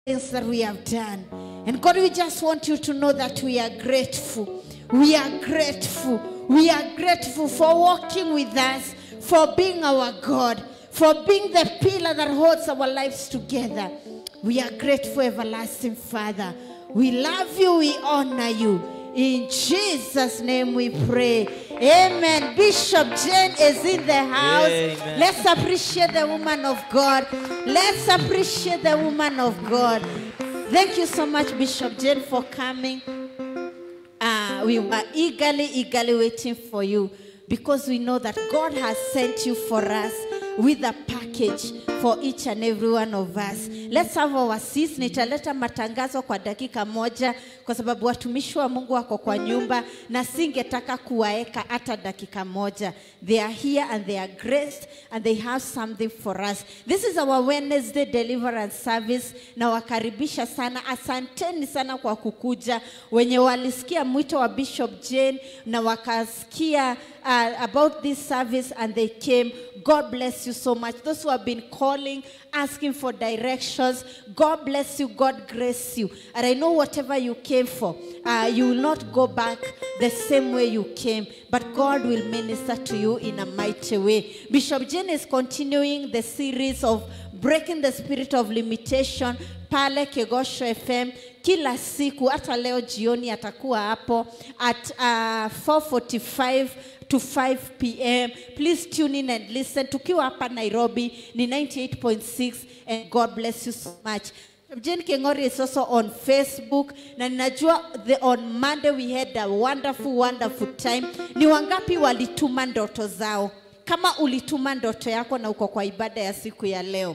things that we have done. And God, we just want you to know that we are grateful. We are grateful. We are grateful for walking with us, for being our God, for being the pillar that holds our lives together. We are grateful, everlasting Father. We love you, we honor you. In Jesus' name we pray. Amen. Bishop Jane is in the house. Amen. Let's appreciate the woman of God. Let's appreciate the woman of God. Thank you so much, Bishop Jane, for coming. Uh, we were eagerly, eagerly waiting for you because we know that God has sent you for us with a package for each and every one of us. Let's have our seats. Nitaleta matangazo kwa dakika moja kwa sababu watumishi wa Mungu wako kwa nyumba na singetaka kuwaeka hata dakika moja. They are here and they are graced and they have something for us. This is our Wednesday deliverance service na wakaribisha sana. Asanteni sana kwa kukuja. Wenye walisikia mwito wa Bishop Jane na wakasikia uh, about this service and they came. God bless you so much. Those who have been calling, asking for directions, God bless you, God grace you. And I know whatever you came for, uh, you will not go back the same way you came, but God will minister to you in a mighty way. Bishop Jane is continuing the series of breaking the spirit of limitation pale Kegosho FM kila siku, hata leo jioni atakuwa hapo at uh, 4:45 to 5 p.m. Please tune in and listen. Tukiwa hapa Nairobi ni 98.6 and God bless you so much. Jane Kengori is also on Facebook na ninajua the, on Monday we had a wonderful wonderful time. Ni wangapi walituma ndoto zao? Kama ulituma ndoto yako na uko kwa ibada ya siku ya leo.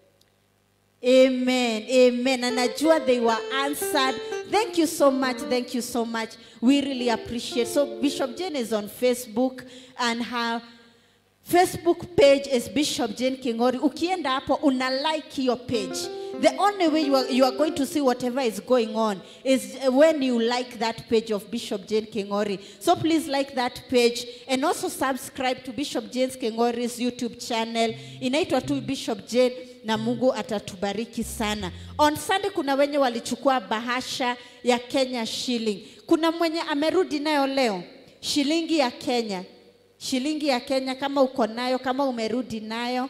Amen. Amen. And najua they were answered. Thank you so much. Thank you so much. We really appreciate. So Bishop Jane is on Facebook and her Facebook page is Bishop Jane Kingori. Ukienda hapo una like your page. The only way you are, you are going to see whatever is going on is when you like that page of Bishop Jane Kingori. So please like that page and also subscribe to Bishop Jane Kingori's YouTube channel. Inaitwa tu Bishop Jane na Mungu atatubariki sana. On Sunday kuna wenye walichukua bahasha ya Kenya shilling. Kuna mwenye amerudi nayo leo shilingi ya Kenya shilingi ya Kenya kama uko nayo, kama umerudi nayo,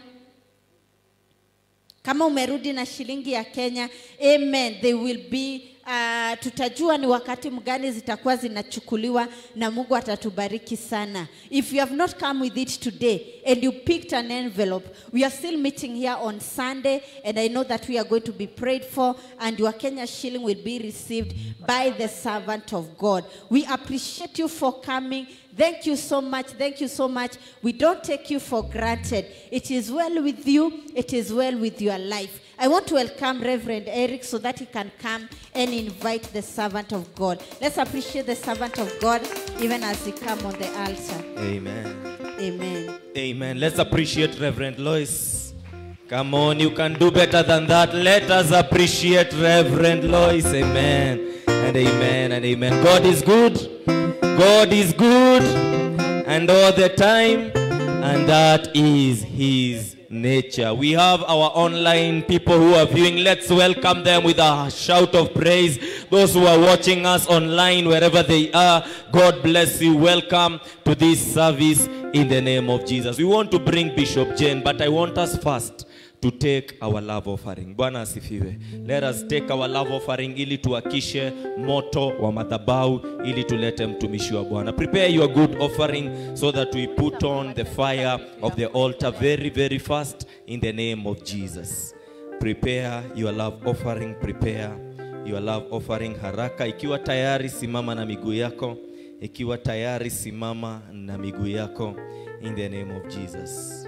kama umerudi na shilingi ya Kenya, amen, they will be Uh, tutajua ni wakati mgani zitakuwa zinachukuliwa na Mungu atatubariki sana. If you have not come with it today and you picked an envelope, we are still meeting here on Sunday and I know that we are going to be prayed for and your Kenya shilling will be received by the servant of God. We appreciate you for coming. Thank you so much. Thank you so much. We don't take you for granted. It is well with you. It is well with your life. I want to welcome Reverend Eric so that he can come and invite the servant of God. Let's appreciate the servant of God even as he come on the altar. Amen. Amen. Amen. Let's appreciate Reverend Lois. Come on, you can do better than that. Let us appreciate Reverend Lois. Amen. And amen and amen. God is good. God is good. And all the time. And that is His nature. We have our online people who are viewing. Let's welcome them with a shout of praise. Those who are watching us online, wherever they are, God bless you. Welcome to this service in the name of Jesus. We want to bring Bishop Jane, but I want us first to take our love offering. Bwana asifiwe. Let us take our love offering ili tuakishe moto wa madhabahu ili tulete mtumishi wa Bwana. Prepare your good offering so that we put on the fire of the altar very very fast in the name of Jesus. Prepare your love offering, prepare your love offering haraka. Ikiwa tayari simama na miguu yako. Ikiwa tayari simama na miguu yako in the name of Jesus.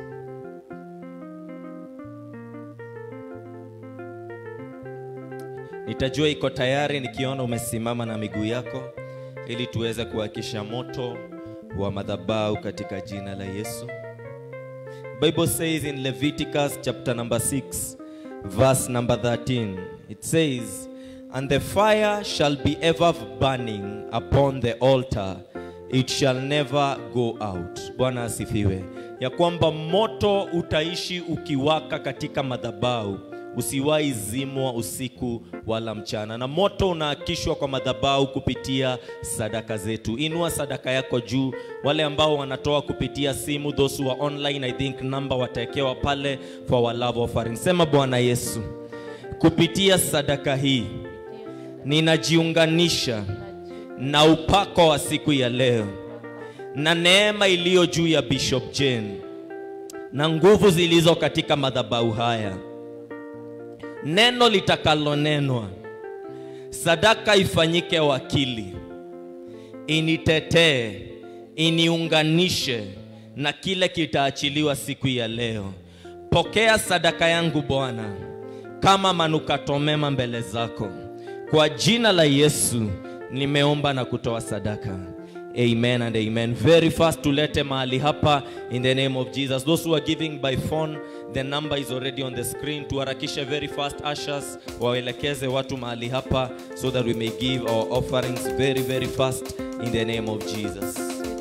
Nitajua iko tayari nikiona umesimama na miguu yako ili tuweze kuhakisha moto wa madhabahu katika jina la Yesu. Bible says in Leviticus chapter number 6 verse number 13 it says and the fire shall be ever burning upon the altar it shall never go out. Bwana asifiwe. Ya kwamba moto utaishi ukiwaka katika madhabahu usiwahi zimwa usiku wala mchana, na moto unaakishwa kwa madhabahu kupitia sadaka zetu. Inua sadaka yako juu. Wale ambao wanatoa kupitia simu, those who are online, I think number watawekewa pale for our love offering. Sema Bwana Yesu, kupitia sadaka hii ninajiunganisha na upako wa siku ya leo na neema iliyo juu ya Bishop Jane na nguvu zilizo katika madhabahu haya, neno litakalonenwa, sadaka ifanyike wakili, initetee, iniunganishe na kile kitaachiliwa siku ya leo. Pokea sadaka yangu Bwana kama manukato mema mbele zako. Kwa jina la Yesu nimeomba na kutoa sadaka. Amen and amen. Very fast tulete mahali hapa in the name of Jesus. Those who are giving by phone, the number is already on the screen. Tuharakishe very fast ushers waelekeze watu mahali hapa so that we may give our offerings very very fast in the name of Jesus.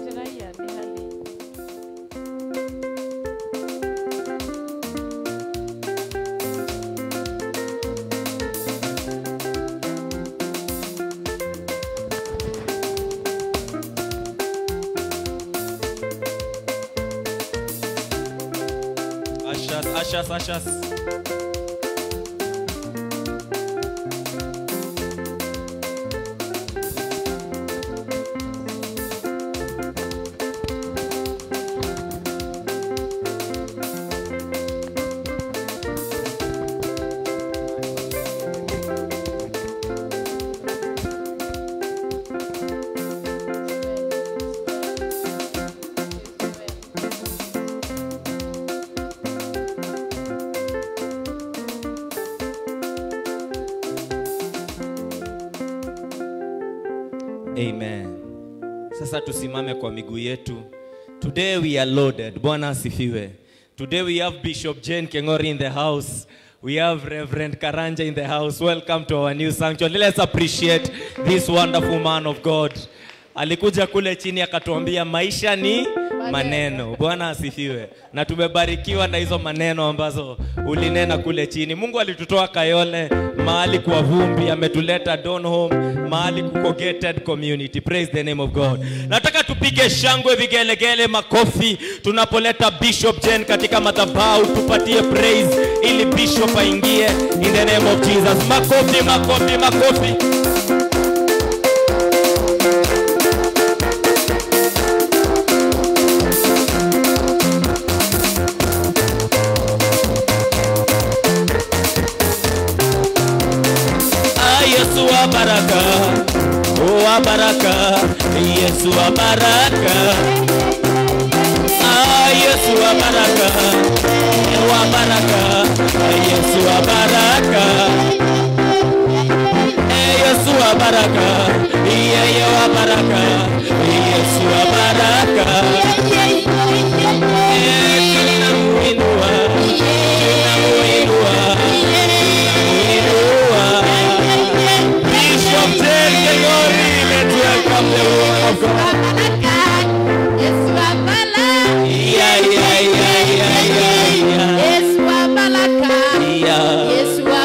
Ushers, ushers, ushers. Amen. Sasa tusimame kwa miguu yetu. Today we are loaded. Bwana asifiwe. Today we have Bishop Jane Kengori in the house. We have Reverend Karanja in the house. Welcome to our new sanctuary. Let's appreciate this wonderful man of God. Alikuja kule chini akatuambia maisha ni maneno. Bwana asifiwe. Na tumebarikiwa na hizo maneno ambazo ulinena kule chini. Mungu alitutoa Kayole mahali kwa vumbi, ametuleta Donholm mahali kuko gated community. Praise the name of God. Nataka tupige shangwe, vigelegele, makofi tunapoleta Bishop Jane katika madhabahu, tupatie praise ili Bishop aingie in the name of Jesus. Makofi, makofi, makofi. Ah, Yesu wa baraka, oh, wa baraka, Yesu wa baraka. Ah, Yesu wa baraka, eh, wa baraka, eh, Yesu wa baraka. Eh, Yesu wa baraka, yeye wa baraka, Yesu wa baraka. Eh, tunamuinua, tunamuinua, tunamuinua. Bishop Jane Kengori, let's welcome the woman of God. Yeah, yeah, yeah, yeah, yeah, yeah. Yeah.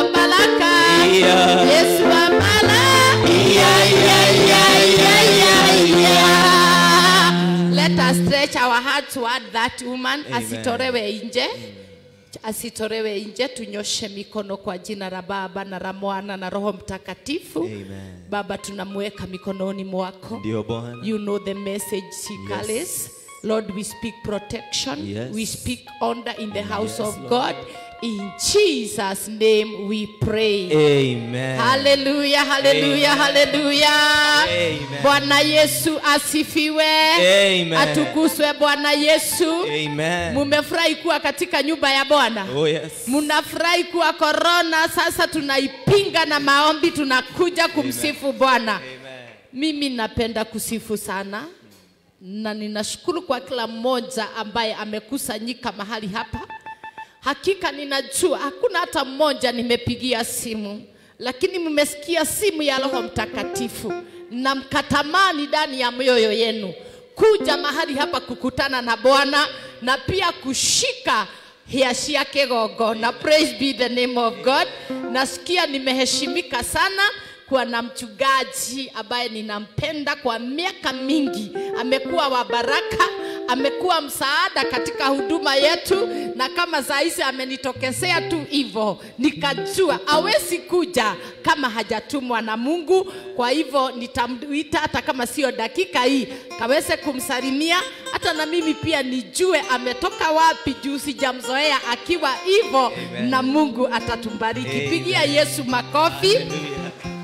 Yeah. Yeah, yeah, yeah, yeah, yeah, Let us stretch our heart toward that woman Amen. asitolewe nje asitolewe nje tunyoshe mikono kwa jina la baba na la mwana na roho mtakatifu Amen. baba tunamweka mikononi mwako Ndio Bwana. You know the message she Yes. carries. Lord, we speak protection. Yes. We speak honor in the house Yes, of Lord. God. In Jesus' name we pray. Amen. Hallelujah, hallelujah, Amen. hallelujah. Amen. Bwana Yesu asifiwe. Amen. Atukuzwe Bwana Yesu. Amen. Mumefurahi kuwa katika nyumba ya Bwana. Oh yes. Mnafurahi kuwa korona, sasa tunaipinga na maombi, tunakuja kumsifu Bwana. Amen. Mimi napenda kusifu sana na ninashukuru kwa kila mmoja ambaye amekusanyika mahali hapa. Hakika ninajua hakuna hata mmoja nimepigia simu, lakini mmesikia simu ya Roho Mtakatifu na mkatamani ndani ya mioyo yenu kuja mahali hapa kukutana na Bwana na pia kushika hĩa cia kĩgongona praise be the name of god nasikia nimeheshimika sana kuwa na mchungaji ambaye ninampenda kwa miaka mingi amekuwa wa baraka amekuwa msaada katika huduma yetu na kama saa hizi amenitokezea tu hivyo nikajua awezi kuja kama hajatumwa na mungu kwa hivyo nitamwita hata kama sio dakika hii kaweze kumsalimia hata na mimi pia nijue ametoka wapi juu sijamzoea akiwa hivyo na mungu atatumbariki Amen. pigia yesu makofi Hallelujah.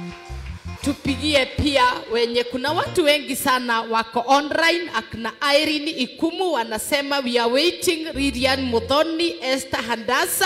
tupigie pia wenye kuna watu wengi sana wako online akina Irene Ikumu wanasema we are waiting Lilian Muthoni Esther Handasa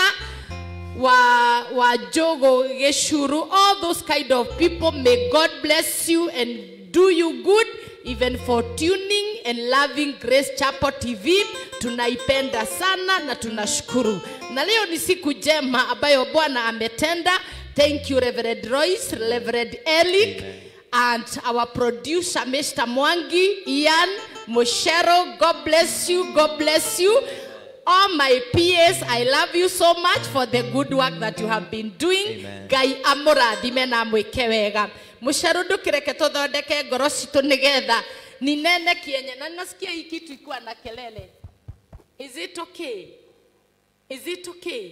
wa wa Jogo Geshuru all those kind of people may God bless you and do you good even for tuning and loving Grace Chapel TV tunaipenda sana na tunashukuru na leo ni siku njema ambayo Bwana ametenda Thank you, Reverend Royce, Reverend Elick, and our producer, Mr. Mwangi, Ian, Moshero. God bless you. God bless you. All my peers, I love you so much for the good work that you have been doing. Amen. Ngai amũrathime na mwĩke wega mũcerũ ndũkĩreke tũthondeke ngoro citũ nĩgetha ninene kienye na nasikia hii kitu ikuwa na kelele is it okay is it okay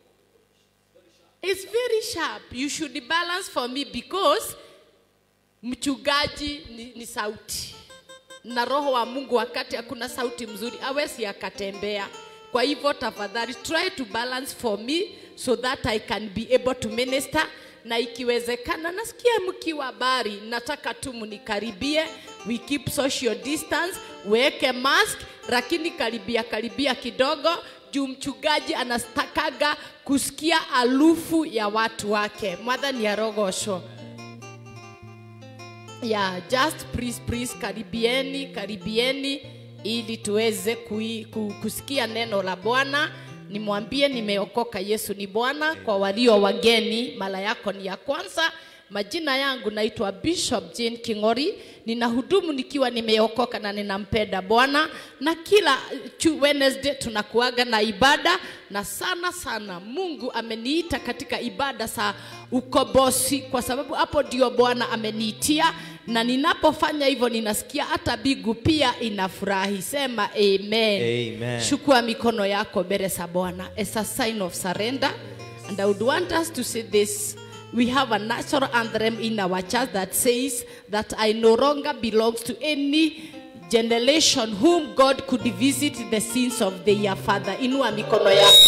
It's very sharp. You should balance for me because mchungaji ni, ni sauti na roho wa Mungu wakati hakuna sauti mzuri awezi akatembea. Kwa hivyo tafadhali try to balance for me so that I can be able to minister na ikiwezekana, nasikia mkiwa bari, nataka tu mnikaribie, we keep social distance, weke mask, lakini karibia karibia kidogo juu mchungaji anastakaga kusikia harufu ya watu wake. Mwathani arogoshwo. Yeah, just please please, karibieni karibieni, ili tuweze kui, ku, kusikia neno la Bwana. Nimwambie nimeokoka, Yesu ni Bwana. Kwa walio wageni, mara yako ni ya kwanza. Majina yangu naitwa Bishop Jane King'ori, ninahudumu nikiwa nimeokoka na ninampenda Bwana, na kila chu- Wednesday tunakuaga na ibada, na sana sana Mungu ameniita katika ibada za ukombozi, kwa sababu hapo ndio Bwana ameniitia, na ninapofanya hivyo ninasikia hata bigu pia inafurahi. Sema amen. Amen. Chukua mikono yako mbele za Bwana as a sign of surrender. And I would want us to say this. We have a natural anthem in our church that says that I no longer belongs to any generation whom God could visit the sins of their father. Inua mikono yako.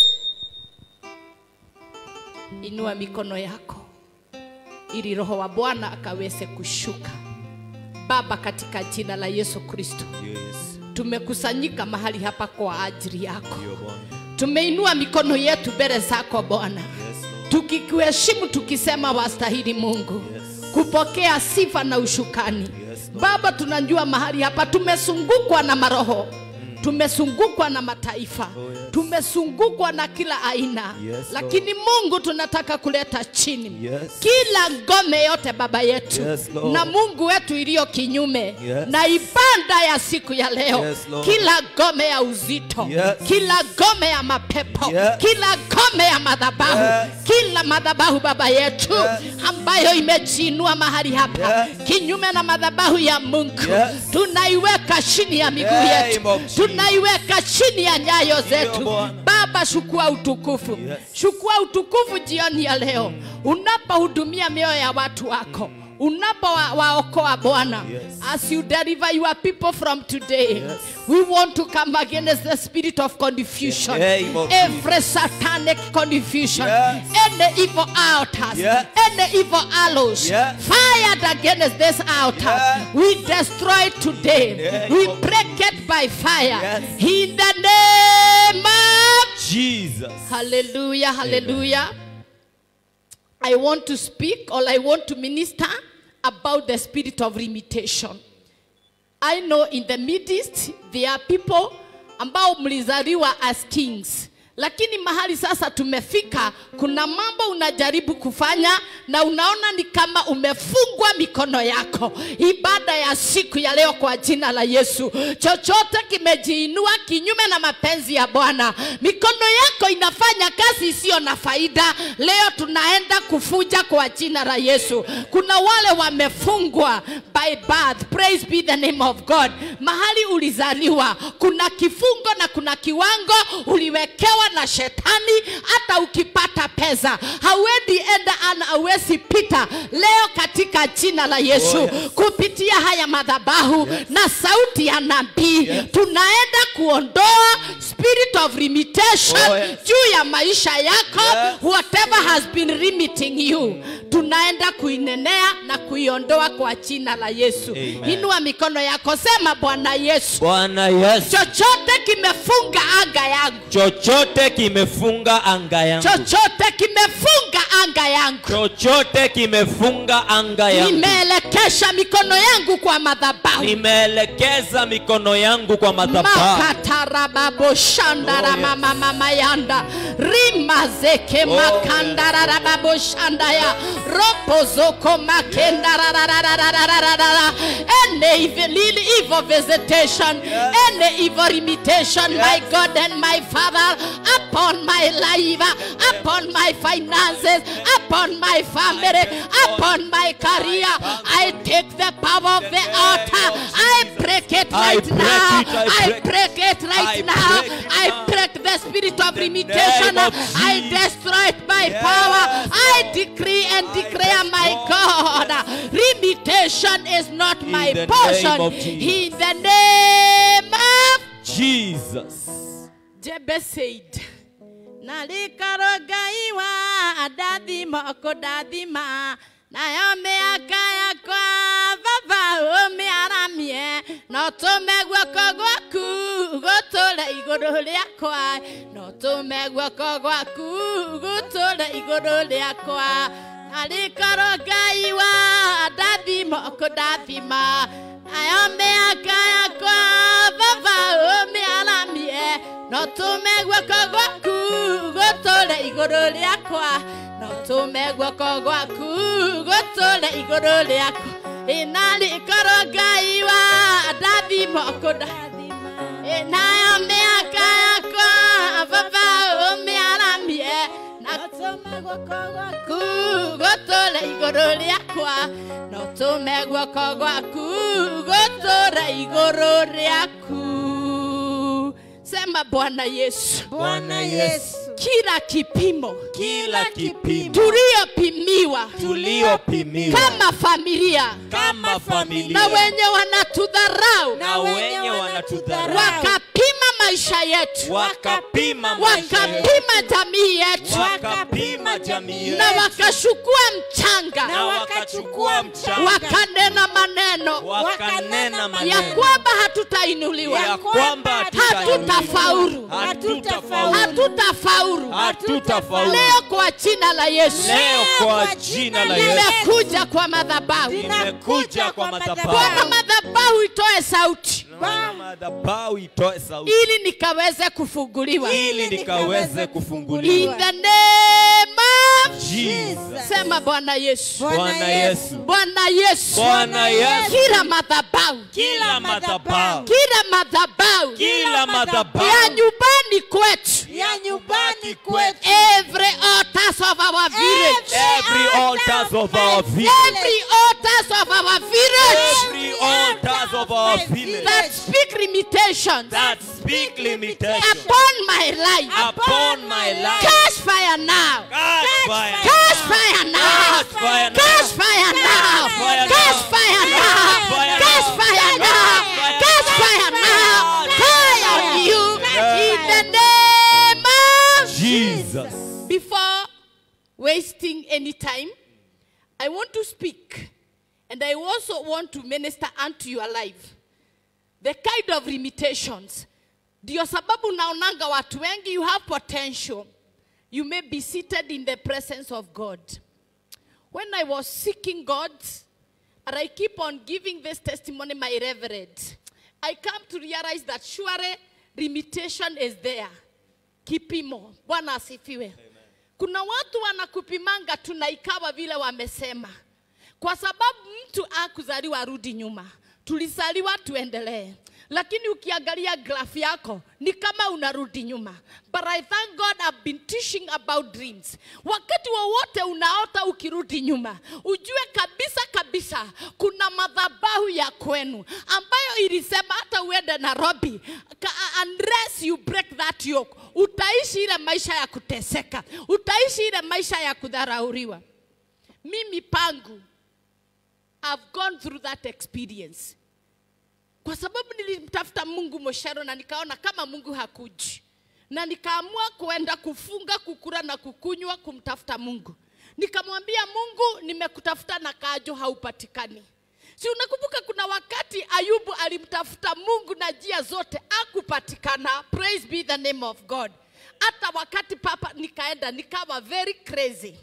Inua mikono yako ili roho wa Bwana akaweze kushuka. Baba, katika jina la Yesu Kristo, Yes. tumekusanyika mahali hapa kwa ajili yako. Ndio Bwana. Tumeinua mikono yetu mbele zako Bwana, Yes, Lord. tukikuheshimu tukisema wastahili Mungu Yes. kupokea sifa na ushukani. Yes, Lord. Baba, tunajua mahali hapa tumezungukwa na maroho tumezungukwa na mataifa Oh, yes. tumezungukwa na kila aina Yes, Lord. lakini Mungu tunataka kuleta chini Yes. kila ngome yote baba yetu Yes, Lord. na Mungu wetu iliyo kinyume Yes. na ibada ya siku ya leo Yes, Lord. kila ngome ya uzito Yes. kila ngome ya mapepo Yes. kila ngome ya madhabahu Yes. kila madhabahu baba yetu Yes. ambayo imejiinua mahali hapa Yes. kinyume na madhabahu ya Mungu Yes. tunaiweka chini ya miguu Name yetu of Jesus. tunaiweka chini ya nyayo zetu Bwana. Baba, chukua utukufu Yes. chukua utukufu jioni ya leo unapohudumia mioyo ya watu wako unapowaokoa Bwana Yes. as you deliver your people from today Yes. we want to come against the spirit of confusion name of every satanic confusion Yes. any evil altars Yes. any evil arrows Yes. fired against this altar Yes. we destroy it today Name we of break it by fire Yes. in the name of Jesus. hallelujah hallelujah I want to speak or I want to minister about the spirit of limitation. I know in the Middle East there are people ambao mlizaliwa as kings lakini mahali sasa tumefika kuna mambo unajaribu kufanya na unaona ni kama umefungwa mikono yako ibada ya siku ya leo kwa jina la yesu chochote kimejiinua kinyume na mapenzi ya bwana mikono yako inafanya kazi isiyo na faida leo tunaenda kufuja kwa jina la yesu kuna wale wamefungwa by birth praise be the name of god mahali ulizaliwa kuna kifungo na kuna kiwango uliwekewa na shetani hata ukipata pesa hauendi enda ana awezi pita leo katika jina la yesu Oh, yes. kupitia haya madhabahu na sauti ya nabii tunaenda kuondoa spirit of limitation Oh, yes. juu ya maisha yako Yes. whatever has been limiting you tunaenda kuinenea na kuiondoa kwa jina la yesu Amen. inua mikono yako sema bwana yesu bwana yesu chochote kimefunga anga yangu chochote kimefunga anga yangu chochote kimefunga anga yangu chochote kimefunga anga yangu nimeelekesha mikono yangu kwa madhabahu nimeelekeza mikono yangu kwa madhabahu makatarababoshandaramamamayanda rimazeke Oh, makandararababoshandaya ropozoko makendararararararara any evil, evil visitation any evil limitation my god and my father upon my life upon my finances upon my family upon my career i take the power of the altar i break it I right break now it, I i break break it right I now break it i now. break the spirit of the limitation name of i Jesus. destroy it by Yes, power i Lord. decree and I declare my destroy. god limitation is not In my the portion name of Jesus. in the name of jesus Jebe said, Nalikarogaiwa adathima kudathima nayo mĩaka yakwa baba ũmĩaramie no tũme guoko gwaku gũtũre igũrũ rĩakwa no tũme guoko gwaku gũtũre igũrũ rĩakwa nalikorwo ngai wa ndathima kũndathima nayo mĩaka yakwa baba ũmĩaramie no tũme guoko gwaku gũtũre igũrũ rĩakwa no tũme guoko gwaku gũtũre igũrũ rĩakwa ĩnarĩkorwo ngai wa ndathima kũndathima nayo mĩaka yakwa baba ũmĩaramie na tũme guoko gwaku gũtũre igũrũ rĩakwa no tũme guoko gwaku gũtũre igũrũ rĩaku sema bwana yesu Bwana Yesu. kila kipimo kila kipimo tuliyopimiwa tuliopimiwa kama familia kama familia na wenye wanatudharau na wenye wanatudharau wakapima maisha yetu wakapima maisha yetu, wakapima jamii yetu wakapima jamii na yetu wakachukua mchanga na wakachukua mchanga wakanena maneno wakanena ya maneno kwamba hatutainuliwa ya kwamba hatutafaulu hatutafaulu hatutafaulu hatutafaulu leo kwa jina la yesu leo kwa jina la Yesu nimekuja kwa madhabahu nimekuja kwa madhabahu bwana madhabahu itoe sauti Bwana madhabahu itoe sauti ili nikaweze kufunguliwa ili nikaweze in kufunguliwa the name of Jesus sema bwana yesu Bwana Yesu bwana yesu Bwana Yesu kila madhabahu kila madhabahu kila madhabahu kila madhabahu ya nyumbani kwetu ya nyumbani kwetu every altars of our village every altars of our village every altars of our village every altars of our village that speak limitations that speak limitation upon my life upon my life catch fire now catch fire catch fire now catch fire now catch fire now fire catch now. fire now fire catch now. fire now fire catch fire now fire on you in the name of Jesus before wasting any time, I want to speak and I also want to minister unto your life the kind of limitations. Ndio sababu naonanga watu wengi you have potential. You may be seated in the presence of God. When I was seeking God, and I keep on giving this testimony, my reverend, I come to realize that surely limitation is there. kipimo bwana asifiwe kuna watu wanakupimanga tuna ikawa vile wamesema kwa sababu mtu akuzaliwa arudi nyuma tulizaliwa tuendelee lakini ukiangalia graph yako ni kama unarudi nyuma but i thank god i've been teaching about dreams wakati wowote unaota ukirudi nyuma ujue kabisa kabisa kuna madhabahu ya kwenu ambayo ilisema hata uende nairobi ka- unless you break that yoke utaishi ile maisha ya kuteseka utaishi ile maisha ya kudharauriwa mimi pangu I've gone through that experience kwa sababu nilimtafuta mungu moshero na nikaona kama mungu hakuji na nikaamua kuenda kufunga kukura na kukunywa kumtafuta mungu nikamwambia mungu nimekutafuta na kajo haupatikani si unakumbuka kuna wakati ayubu alimtafuta mungu na njia zote akupatikana praise be the name of god hata wakati papa nikaenda nikawa very crazy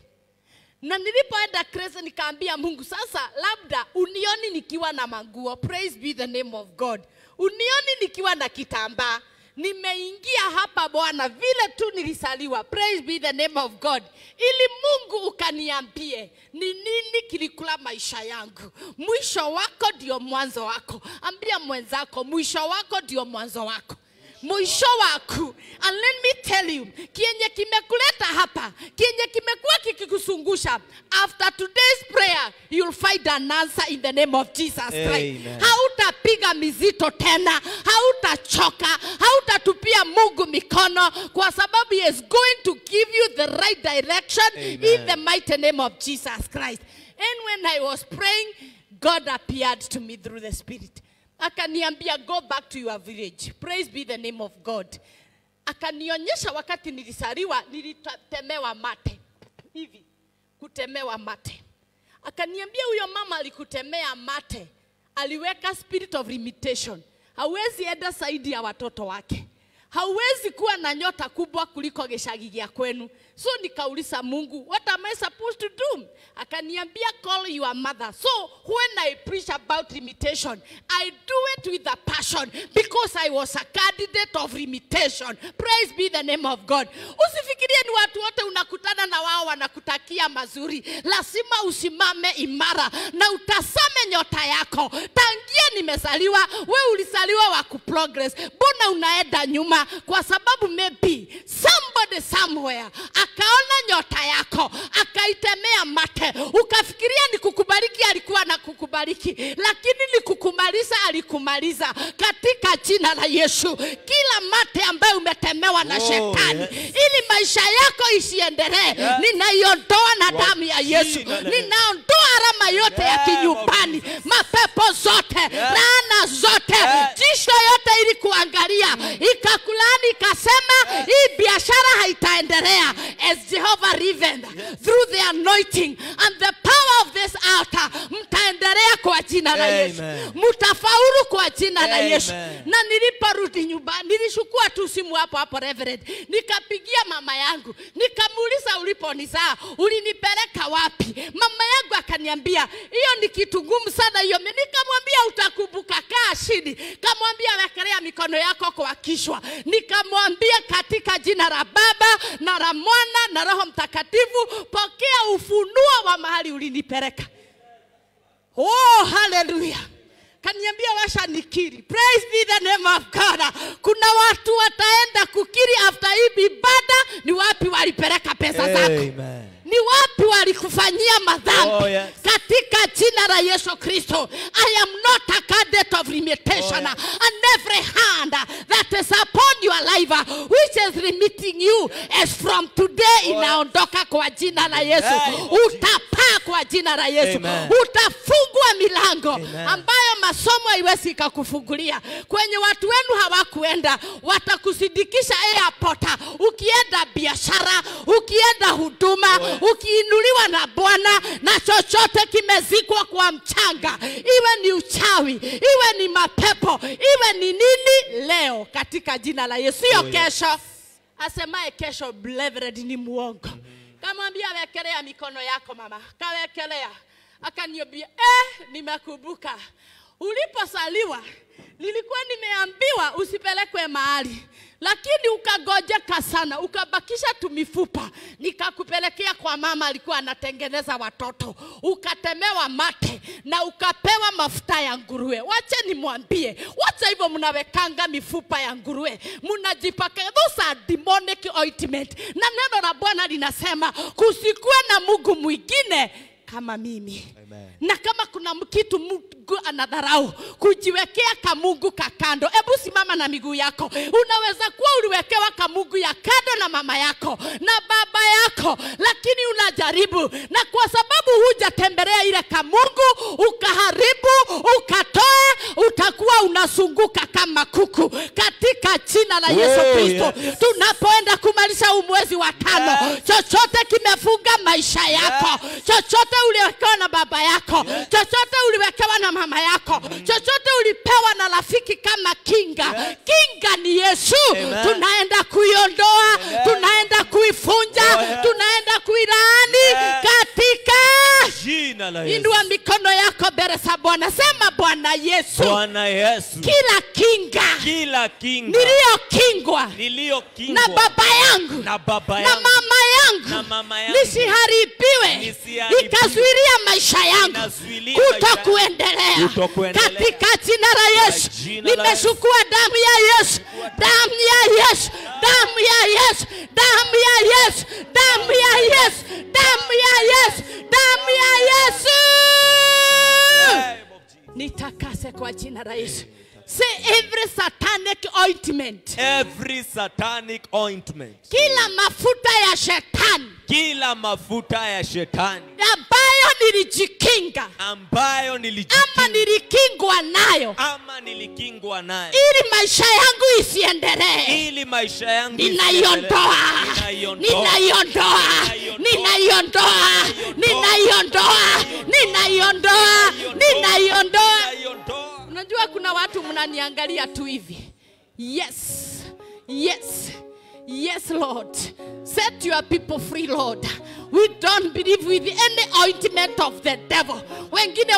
na nilipoenda crazy nikaambia mungu sasa labda unioni nikiwa na manguo praise be the name of god unioni nikiwa na kitambaa nimeingia hapa bwana vile tu nilisaliwa praise be the name of god ili mungu ukaniambie ni nini kilikula maisha yangu mwisho wako ndio mwanzo wako ambia mwenzako mwisho wako ndio mwanzo wako mwisho waku and let me tell you kienye kimekuleta hapa kienye kimekuwa kikikusungusha after today's prayer you'll find an answer in the name of jesus christ Amen. hautapiga mizito tena hautachoka hautatupia mungu mikono kwa sababu he is going to give you the right direction in Amen. the mighty name of jesus christ and when i was praying god appeared to me through the spirit akaniambia go back to your village praise be the name of god akanionyesha wakati nilisariwa nilitemewa mate hivi kutemewa mate akaniambia huyo mama alikutemea mate aliweka spirit of limitation hawezi enda zaidi ya watoto wake hauwezi kuwa na nyota kubwa kuliko gĩcagi gĩa kwenu so nikauliza mungu what am i supposed to do akaniambia call your mother so when i preach about limitation i do it with a passion because i was a candidate of limitation praise be the name of god usifikirie ni watu wote unakutana na wao wanakutakia mazuri lazima usimame imara na utasame nyota yako tangia nimezaliwa we ulizaliwa wa kuprogress mbona unaenda nyuma kwa sababu maybe somebody somewhere akaona nyota yako akaitemea mate ukafikiria ni kukubariki alikuwa na kukubariki lakini ni kukumaliza alikumaliza katika jina la yesu kila mate ambayo umetemewa na Oh, shetani yes. ili maisha yako isiendelee ninaiondoa na Kwa damu ya yesu jina la- ninaondoa alama yote ya Yeah, kinyumbani mapepo zote laana zote Yeah. jisho yote ili kuangalia ikakulani ikasema hii biashara haitaendelea as jehovah riven through the anointing and the power of this altar mtaendelea kwa jina la yesu Amen. mtafaulu kwa jina la Amen. yesu na niliporudi nyumbani nilishukua tu simu hapo hapo reverend nikapigia mama yangu nikamuuliza uliponizaa ulinipeleka wapi mama yangu akaniambia hiyo ni kitu ngumu sana hiyo nikamwambia utakumbuka kaa chini kamwambia wekelea mikono yako kwa kichwa nikamwambia katika jina la baba na la mwana na roho mtakatifu pokea ufunuo wa mahali ulinipeleka Oh, haleluya. Kaniambia washa nikiri. Praise be the name of God. Kuna watu wataenda kukiri after hii ibada ni wapi walipeleka pesa zako. Amen. Ni wapi walikufanyia madhambi Oh, yes. katika jina la Yesu Kristo. I am not a candidate of limitation Oh, yes. and every hand that is upon your life uh, which is limiting you as from today inaondoka kwa jina la Yesu. Amen. Utapaa kwa jina la Yesu. Amen. Utafungwa milango Amen. ambayo masomo haiwezi ikakufungulia. Kwenye watu wenu hawakuenda, watakusindikisha airport, ukienda biashara, ukienda huduma, ukiinuliwa na Bwana na chochote kimezikwa kwa mchanga, iwe ni uchawi, iwe ni mapepo, iwe ni nini, leo katika jina la Yesu, sio Oh, yes. kesho. Asemaye kesho, Reverend ni muongo. Kamwambia wekelea mikono yako mama, kawekelea. Akaniambia eh, nimekumbuka uliposaliwa nilikuwa nimeambiwa usipelekwe mahali lakini ukagojeka sana ukabakisha tumifupa nikakupelekea kwa mama alikuwa anatengeneza watoto ukatemewa mate na ukapewa mafuta ya nguruwe wache nimwambie wacha hivyo mnawekanga mifupa ya nguruwe mnajipaka those are demonic ointment na neno la bwana linasema kusikuwe na mungu mwingine kama mimi Amen. na kama kuna kitu mungu anadharau kujiwekea kamungu kakando hebu simama na miguu yako unaweza kuwa uliwekewa kamungu ya kando na mama yako na baba yako lakini unajaribu na kwa sababu hujatembelea ile kamungu ukaharibu ukatoe utakuwa unasunguka kama kuku katika jina la yesu Oh, kristo yes. tunapoenda kumaliza huu mwezi wa tano Yes. chochote kimefunga maisha yako chochote uliwekewa na baba yako chochote uliwekewa na mama yako chochote ulipewa na rafiki kama kinga kinga ni yesu Amen. tunaenda kuiondoa tunaenda kuifunja Oh, yes. tunaenda kuilaani Yes. katika Jina la Yesu. indua mikono yako mbele za bwana sema bwana yesu Bwana Yesu. kila kinga Kila kinga niliyokingwa niliyokingwa na baba yangu na baba na yangu mama yangu na mama yangu nisiharibiwe Nisiharibiwe. ikazuilia maisha yangu Inazuilia maisha kuto yangu. kuendelea Kutokuendelea. katika jina la yesu jina la nimechukua damu ya yesu damu ya yesu damu ya yesu damu ya yesu damu ya yesu damu ya yesu damu ya yesu Name of Jesus. nitakase kwa jina la yesu say every satanic ointment Every satanic ointment, kila mafuta ya shetani kila mafuta ya shetani ambayo nilijikinga ambayo ama nilijikinga nilikingwa nayo ama nilikingwa nayo ili maisha yangu isiendelee ili maisha yangu ninaiondoa Ninaiondoa. ninaiondoa ninaiondoa ninaiondoa ninaiondoa ninaiondoa Ninaiondoa. unajua kuna watu mnaniangalia tu hivi yes yes yes lord set your people free lord we don't believe with any ointment of the devil wengine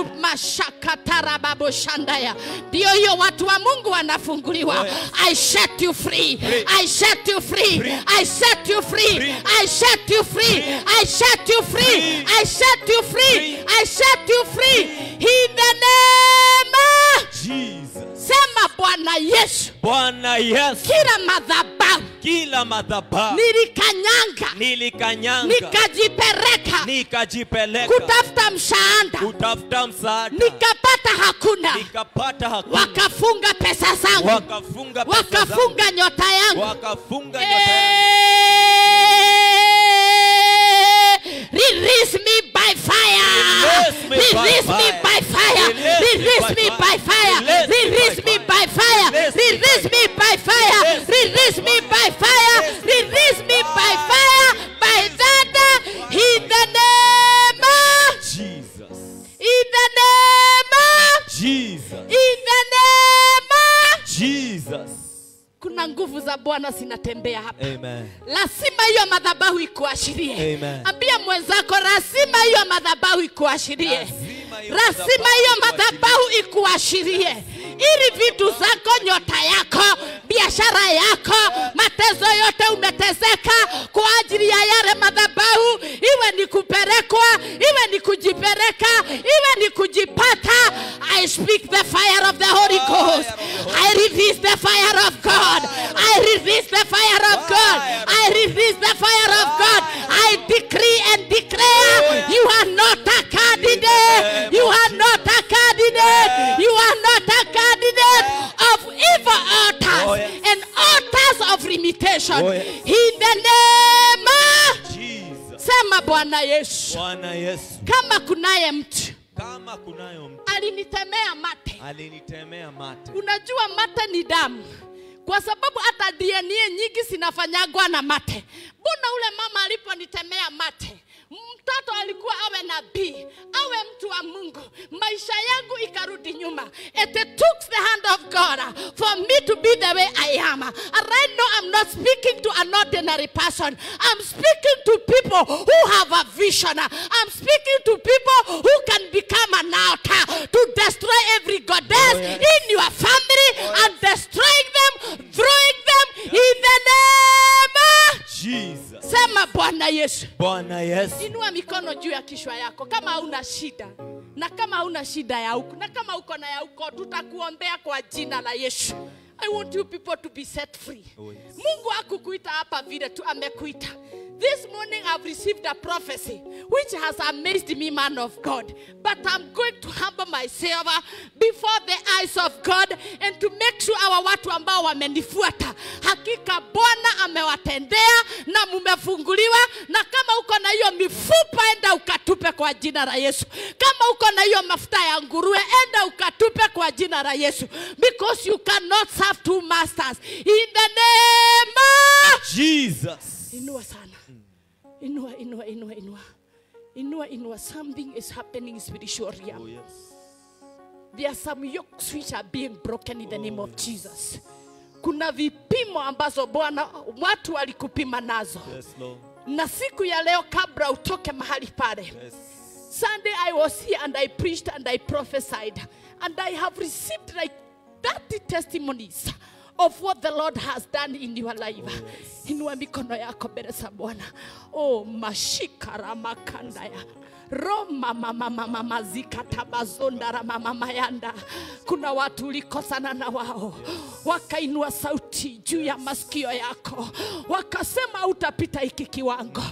wanakumashakatarababoshandaya ndio hiyo watu wa mungu wanafunguliwa Oh, yes. i set you free Free. i set you free Free. i set you free Free. i set you free Free. i set you free Free. i set you free Free. i set you free in the name of Jesus. sema bwana yesu Bwana Yesu, kila madhabahu kila madhabahu nilikanyanga nilikanyanga nikajipeleka nikajipeleka kutafuta msaada kutafuta msaada nikapata hakuna nikapata hakuna wakafunga pesa zangu wakafunga pesa zangu, wakafunga nyota yangu wakafunga nyota yangu. Eh, Release me by fire. Release me by Release me fire. by fire. Release me Release me by by fire. fire. Release me by fire. Release me by Release me by fire. Release me by fire. Release me by fire. By thunder. In the name of. Jesus. In the name of. Jesus. In the name of. Jesus. Kuna nguvu za Bwana zinatembea hapa. Amen. lazima hiyo madhabahu ikuashirie Amen. ambia mwenzako lazima hiyo madhabahu ikuashirie Lazima hiyo lazima madhabahu hiyo madhabahu ikuashirie ili vitu zako nyota yako biashara yako matezo yote umetezeka kwa ajili ya yale madhabahu iwe ni kupelekwa iwe ni kujipeleka iwe ni kujipata i speak the fire of the holy ghost i release the fire of god i release the fire of god i release the fire of god i decree and declare you are not a candidate you are not a candidate you are not a candidate of evil altars Oh, yes. and altars of limitation Oh, yes. in the name of Jesus. sema bwana yesu Bwana Yesu, kama kunaye mtu kama kunayo mtu alinitemea mate alinitemea mate, unajua mate ni damu kwa sababu hata dna nyingi zinafanyagwa na mate mbona ule mama aliponitemea mate mtoto alikuwa awe nabii awe mtu wa mungu maisha yangu ikarudi nyuma it took the hand of god for me to be the way i am and right now i'm not speaking to an ordinary person i'm speaking to people who have a vision i'm speaking to people who can become an altar to destroy every goddess Oh, yes. in your family yako kama hauna shida na kama hauna shida ya huku na kama uko na ya huko tutakuombea kwa jina la yesu i want you people to be set free Oh, yes. mungu akukuita hapa vile tu amekuita this morning i've received a prophecy which has amazed me man of god but i'm going to humble myself uh, before the eyes of god and to make sure our watu ambao wamenifuata hakika bwana amewatendea na mumefunguliwa na kama uko na hiyo mifupa enda ukatupe kwa jina la yesu kama uko na hiyo mafuta ya nguruwe enda ukatupe kwa jina la yesu because you cannot serve two masters in the name of Jesus. inua sana inua inua inua inua inua inua something is happening in spiritual realm Oh, yes. there are some yokes which are being broken in the name of jesus kuna vipimo ambazo bwana watu walikupima nazo Yes, Lord. na siku ya leo kabla utoke mahali pale Yes. Sunday I was here and I preached and I prophesied. And I have received like 30 testimonies of what the Lord has done in your life. Inua mikono yako mbele za Bwana. Oh, mashikara makandaya. Roma mama mama mazika tabazonda rama mama yanda. Kuna watu ulikosana na wao wakainua sauti juu ya masikio yako, wakasema utapita hiki kiwango,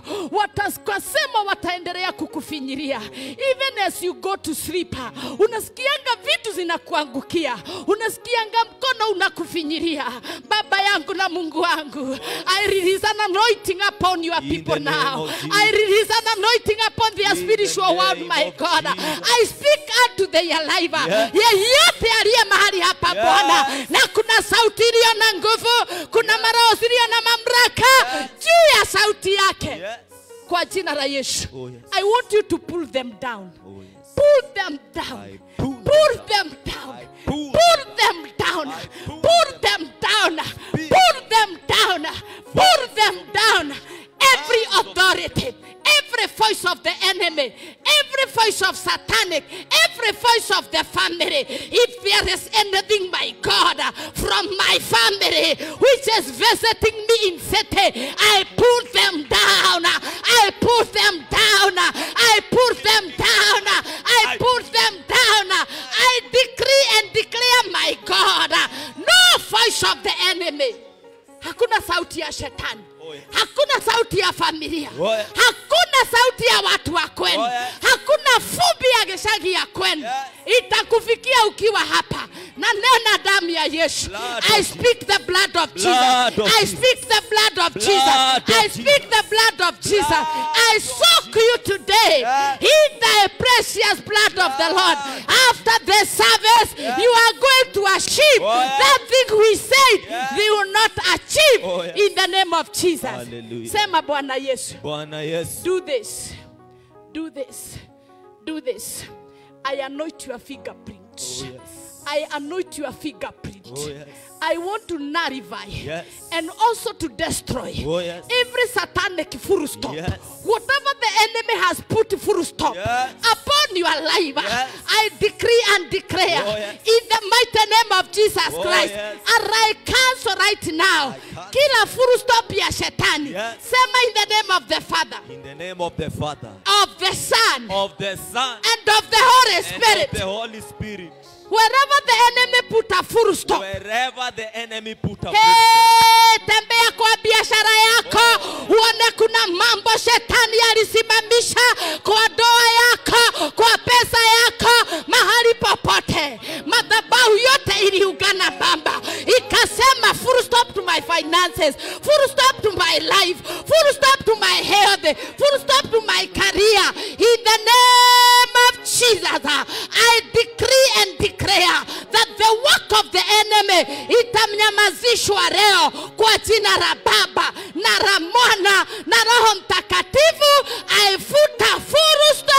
wakasema wataendelea kukufinyiria. Even as you go to sleep, unasikianga vitu zinakuangukia, unasikianga mkono unakufinyiria. Baba yangu na Mungu wangu, I release an anointing upon your In people the name now. of Jesus. I release an anointing upon their In the spiritual world, name my of God. Jesus. I speak unto their life. Yes. Yeyote aliye mahali hapa Yes. Bwana, na kuna sauti iliyo na nguvu, kuna maroho iliyo na mamlaka juu ya sauti yake Yes. kwa jina la Yesu. Oh, yes. I want you to pull them down. Oh, yes. Pull them down. I pull them Pull down. them down. I pull Pull them down. I pull Pull them down. Pull them down. Pull them down. Every authority, every voice of the enemy, every voice of satanic, every voice of the family. If there is anything, my God, from my family which is visiting me in city, I pull them down. I pull them down. I pull them down. I pull them down. I decree and declare, my God, no voice of the enemy. Hakuna sauti ya shetani. Oh, yes. Hakuna sauti ya familia. Oh, yes. Hakuna sauti ya watu wa kwenu. Oh, yes. Hakuna fumbi ya geshagi ya kwenu. Yes. Itakufikia ukiwa hapa. Na nena damu ya Yesu. Blood I of speak the blood of Jesus. Blood of I Jesus. speak the blood of Blood Jesus. of I speak the blood of Jesus. Blood I soak you today Yes. in the precious blood of the Lord. After the service, you are going to achieve Oh, yes. that thing we said Yes. they will not achieve Oh, yes. in the name of Jesus. Hallelujah. Sema Bwana Yesu. Bwana Yesu. Do this. Do this. Do this. I anoint your fingerprint. Oh, yes. I anoint your fingerprint. Oh, yes. I want to nullify Yes. and also to destroy Oh, yes. every satanic full stop. Yes. Whatever the enemy has put full stop Yes. upon your life, Yes. I decree and declare Oh, yes. in the mighty name of Jesus Oh, Christ. yes. And I cancel right now cancel. kila full stop ya shetani. Yes. Sema in the name of the Father, In the name of the Father, of the Son, of the Son, and of the Holy and Spirit. of the Holy Spirit. Wherever the enemy put a full stop. Wherever the enemy put a Hey, tembea kwa biashara yako uone kuna mambo shetani alisimamisha kwa ndoa yako kwa pesa yako mahali popote madhabahu yote iliungana bamba ikasema full stop to my finances full stop to my life full stop to my health full stop to my career in the name of jesus i decree and declare that the work of the enemy itamnyamazishwa leo kwa jina la baba na la mwana na roho mtakatifu aifuta furusta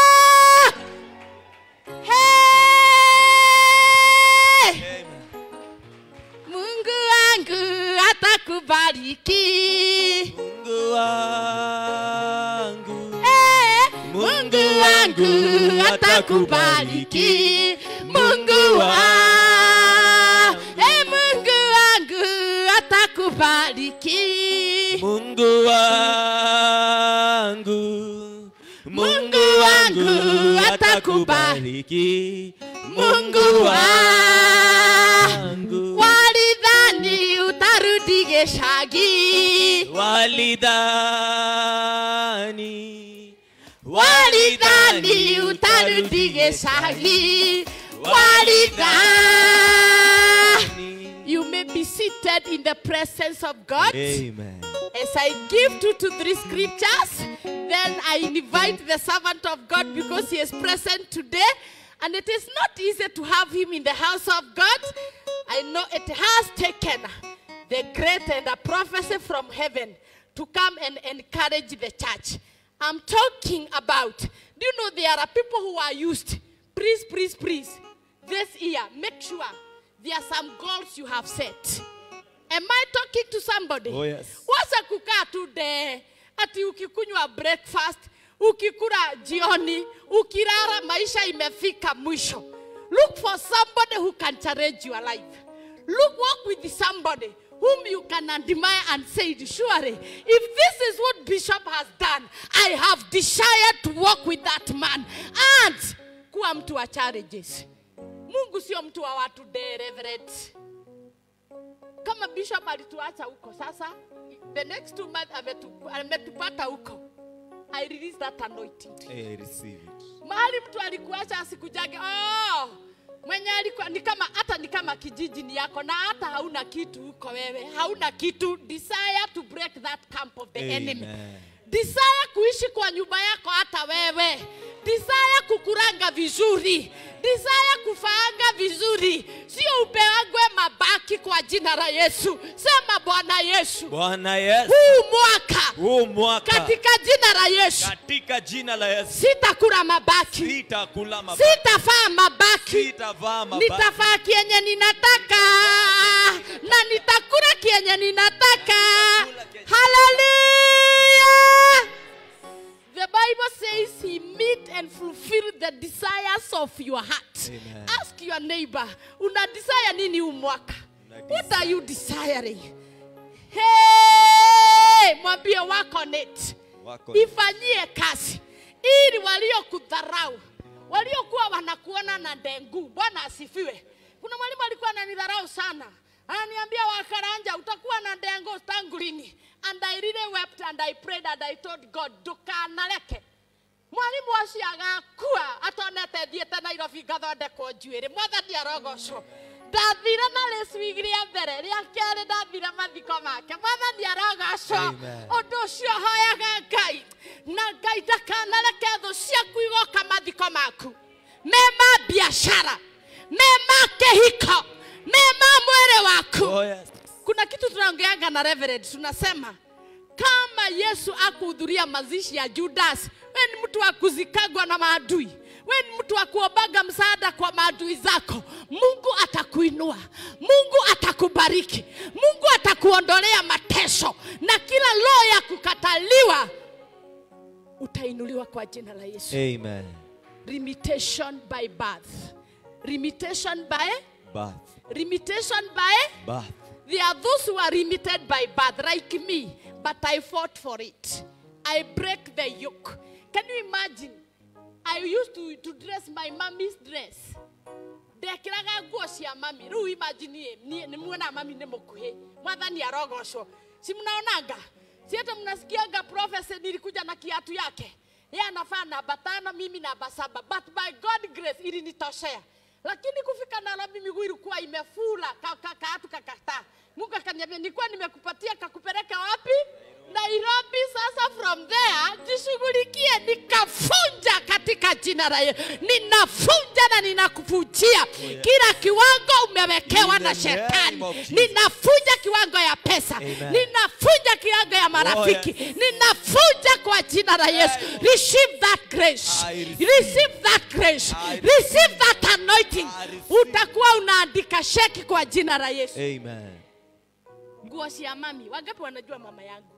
hey! Amen. mungu wangu atakubariki Mungu wangu. Eh, Mungu Mungu wangu wangu atakubariki. Mungu wangu, eh, Mungu wangu atakubariki. Mungu wangu. Mungu wangu wangu atakubariki. Mungu wangu. Walidhani utarudi Geshagi, walidhani walidhani utarudi Geshagi, walidhani. You may be seated in the presence of God. Amen. As I give two to three scriptures, then I invite the servant of God because he is present today. And it is not easy to have him in the house of God. I know it has taken the great and a prophecy from heaven to come and encourage the church. I'm talking about, do you know there are people who are used? Please, please, please. This year, make sure there are some goals you have set. Am I talking to somebody? Oh, yes. Wacha kukaa tu de ati ukikunywa breakfast, ukikula jioni, ukilala, maisha imefika mwisho. Look for somebody who can challenge your life. Look, walk with somebody whom you can admire and say, surely, if this is what Bishop has done, I have desired to walk with that man. And kuwa mtu wa challenges. Mungu sio mtu wa watu de, Reverend kama bishop alituacha huko sasa the next two months ametu- ametupata huko i release that anointing I receive it. mahali mtu alikuacha asikujage oh, mwenye alikuwa ni kama hata ni kama kijiji ni yako na hata hauna kitu huko wewe hauna kitu desire to break that camp of the Amen. enemy desire kuishi kwa nyumba yako hata wewe desire kukuranga vizuri desire kufaanga vizuri sio upewagwe mabaki kwa jina la yesu sema bwana yesu Bwana Yesu, huu mwaka huu mwaka katika jina la yesu katika jina la Yesu sitakula mabaki sitakula mabaki, sitafaa mabaki sitavaa mabaki. nitafaa kienye ninataka na nitakula kienye ninataka haleluya the bible says he meet and fulfill the desires of your heart Amen. ask your neighbor una desire nini huu mwaka Una what are you desiring hey, mwambie wako net Wako ifanyie kazi ili waliokudharau waliokuwa wanakuona na dengu bwana asifiwe kuna mwalimu alikuwa ananidharau sana ananiambia wakaranja utakuwa na dengu tangu lini and i really wept and i prayed and i told god ndukanareke mwarimu ũcio agakua atonete thiĩte nairobi ngathondekwo njuĩrĩ mwathani arogocwo ndathire na rĩcwigi rĩa mbere rĩa kerĩ ndathire mathiko make mwathani arogocwo Amen. ũndũ ũcio hoyaga ngai na ngai ndakanareke thũ ciaku igoka mathiko maku me ma biashara me ma kĩhiko me ma mwĩrĩ waku Oh, yes. kuna kitu tunaongeanga na reverend tunasema kama yesu akuhudhuria mazishi ya judas we ni mtu wa kuzikagwa na maadui we ni mtu wa kuombaga msaada kwa maadui zako mungu atakuinua mungu atakubariki mungu atakuondolea mateso na kila roho ya kukataliwa utainuliwa kwa jina la yesu Amen. limitation by birth limitation by Birth. limitation by Birth. There are those who are limited by birth, like me, but I fought for it. I break the yoke. Can you imagine? I used to, to dress my mommy's dress. ndekĩraga nguo cia mami rĩu imagine niĩ nĩ muona mami nĩ mũkuhĩ mwathani arogocwo si mnaonanga si hata mnasikianga prophecy nilikuja na kiatu yake yeye anafaa namba tano mimi namba saba but by god grace ilinitoshea lakini kufika nairobi miguu ilikuwa imefura ka, ka, kaatu kakataa mungu akaniambia nilikuwa nimekupatia kakupeleka wapi nairobi sasa from there jishughulikie nikafunja katika jina la yesu ninafunja na ninakuvunjia kila kiwango umewekewa In na the name shetani of Jesus. ninafunja kiwango ya pesa Amen. ninafunja kiwango ya marafiki Oh, yes. ninafunja kwa jina la yesu receive that grace I receive. receive that grace I receive that anointing I receive. utakuwa unaandika sheki kwa jina la yesu Amen. nguo cia mami wangapi wanajua mama yangu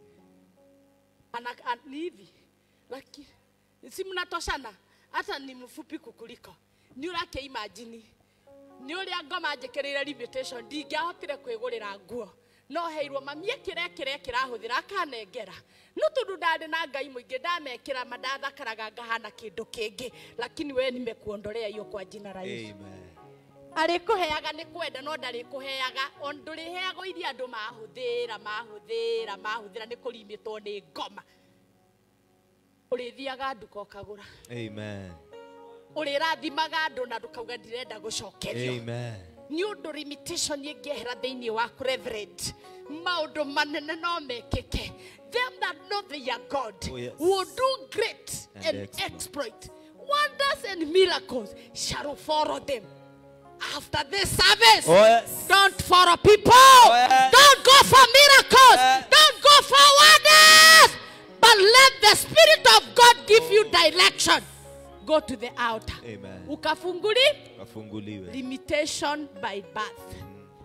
ana, an, ni hivi lakini si mnatoshana hata ni mfupi kukuliko ni urake imagine ni uria ngoma njikirire limitation ndingĩahotire kwĩgũrĩra nguo no heirwo mami ekĩre kĩrĩa kĩrahũthĩra akanengera no tondũ ndarĩ na ngai mũingĩ ndamekĩra ma ndathakaraga ngahana kĩndũ kĩngĩ lakini we nimekuondolea hiyo kwa jina la Yesu Amen. arĩkũheaga nĩ kwenda no ndarĩkũheaga on ndũrĩheagwo iria andũ mahũthĩra mahũthĩra mahũthĩra nĩ kũrimĩtwo nĩ ngoma ũrĩthiaga nduka ũkagũra Amen. ũrĩrathimaga andũ na ndũkauga ndirenda gũcokerio Amen. nĩ ũndũ limitation ĩngĩehera thĩinĩ waku reverend maũndũ manene no mekĩke them that know their god Oh, yes. will do great And and, exploit. exploit wonders and miracles shall follow them after this service Oh, yes. don't follow people yes. don't go for miracles Yes. don't go for wonders but let the spirit of god give you direction go to the altar Amen. ukafunguli Wafunguliwe. limitation by birth.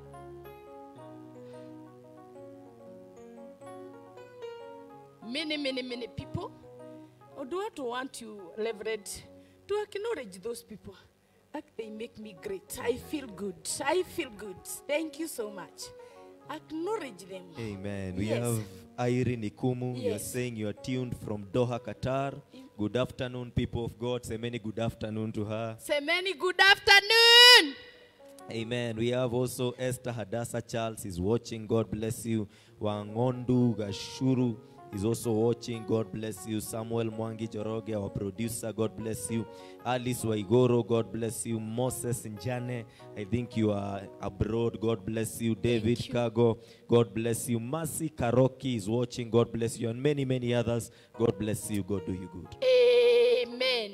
Many, many, many people or do not want you leverage to acknowledge those people. Like they make me great. I feel good. I feel good. Thank you so much. Acknowledge them. Amen. We Yes. have Irene Ikumu. You're Yes. saying you are tuned from Doha, Qatar. Good afternoon, people of God. Say many good afternoon to her. Say many good afternoon. Amen. We have also Esther Hadassah Charles is watching. God bless you. Wangondu Gashuru is also watching. God bless you. Samuel Mwangi Joroge, our producer. God bless you. Alice Waigoro, God bless you. Moses Njane, I think you are abroad. God bless you. David you. Kago, God bless you. Mercy Karoki is watching. God bless you. And many, many others. God bless you. God do you good. Amen.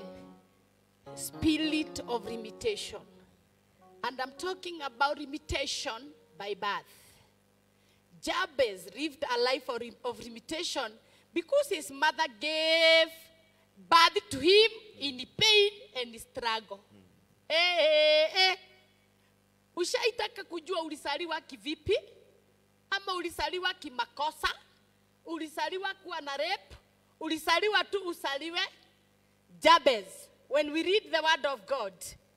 Spirit of limitation. And I'm talking about limitation by birth. Jabez lived a life of, of limitation because his mother gave birth to him in pain and struggle. Eh, eh, eh. Ushaitaka kujua ulisaliwa kivipi? Ama ulisaliwa kimakosa? Ulisaliwa kuwa na rape? Ulisaliwa tu usaliwe? Jabez, when we read the word of God,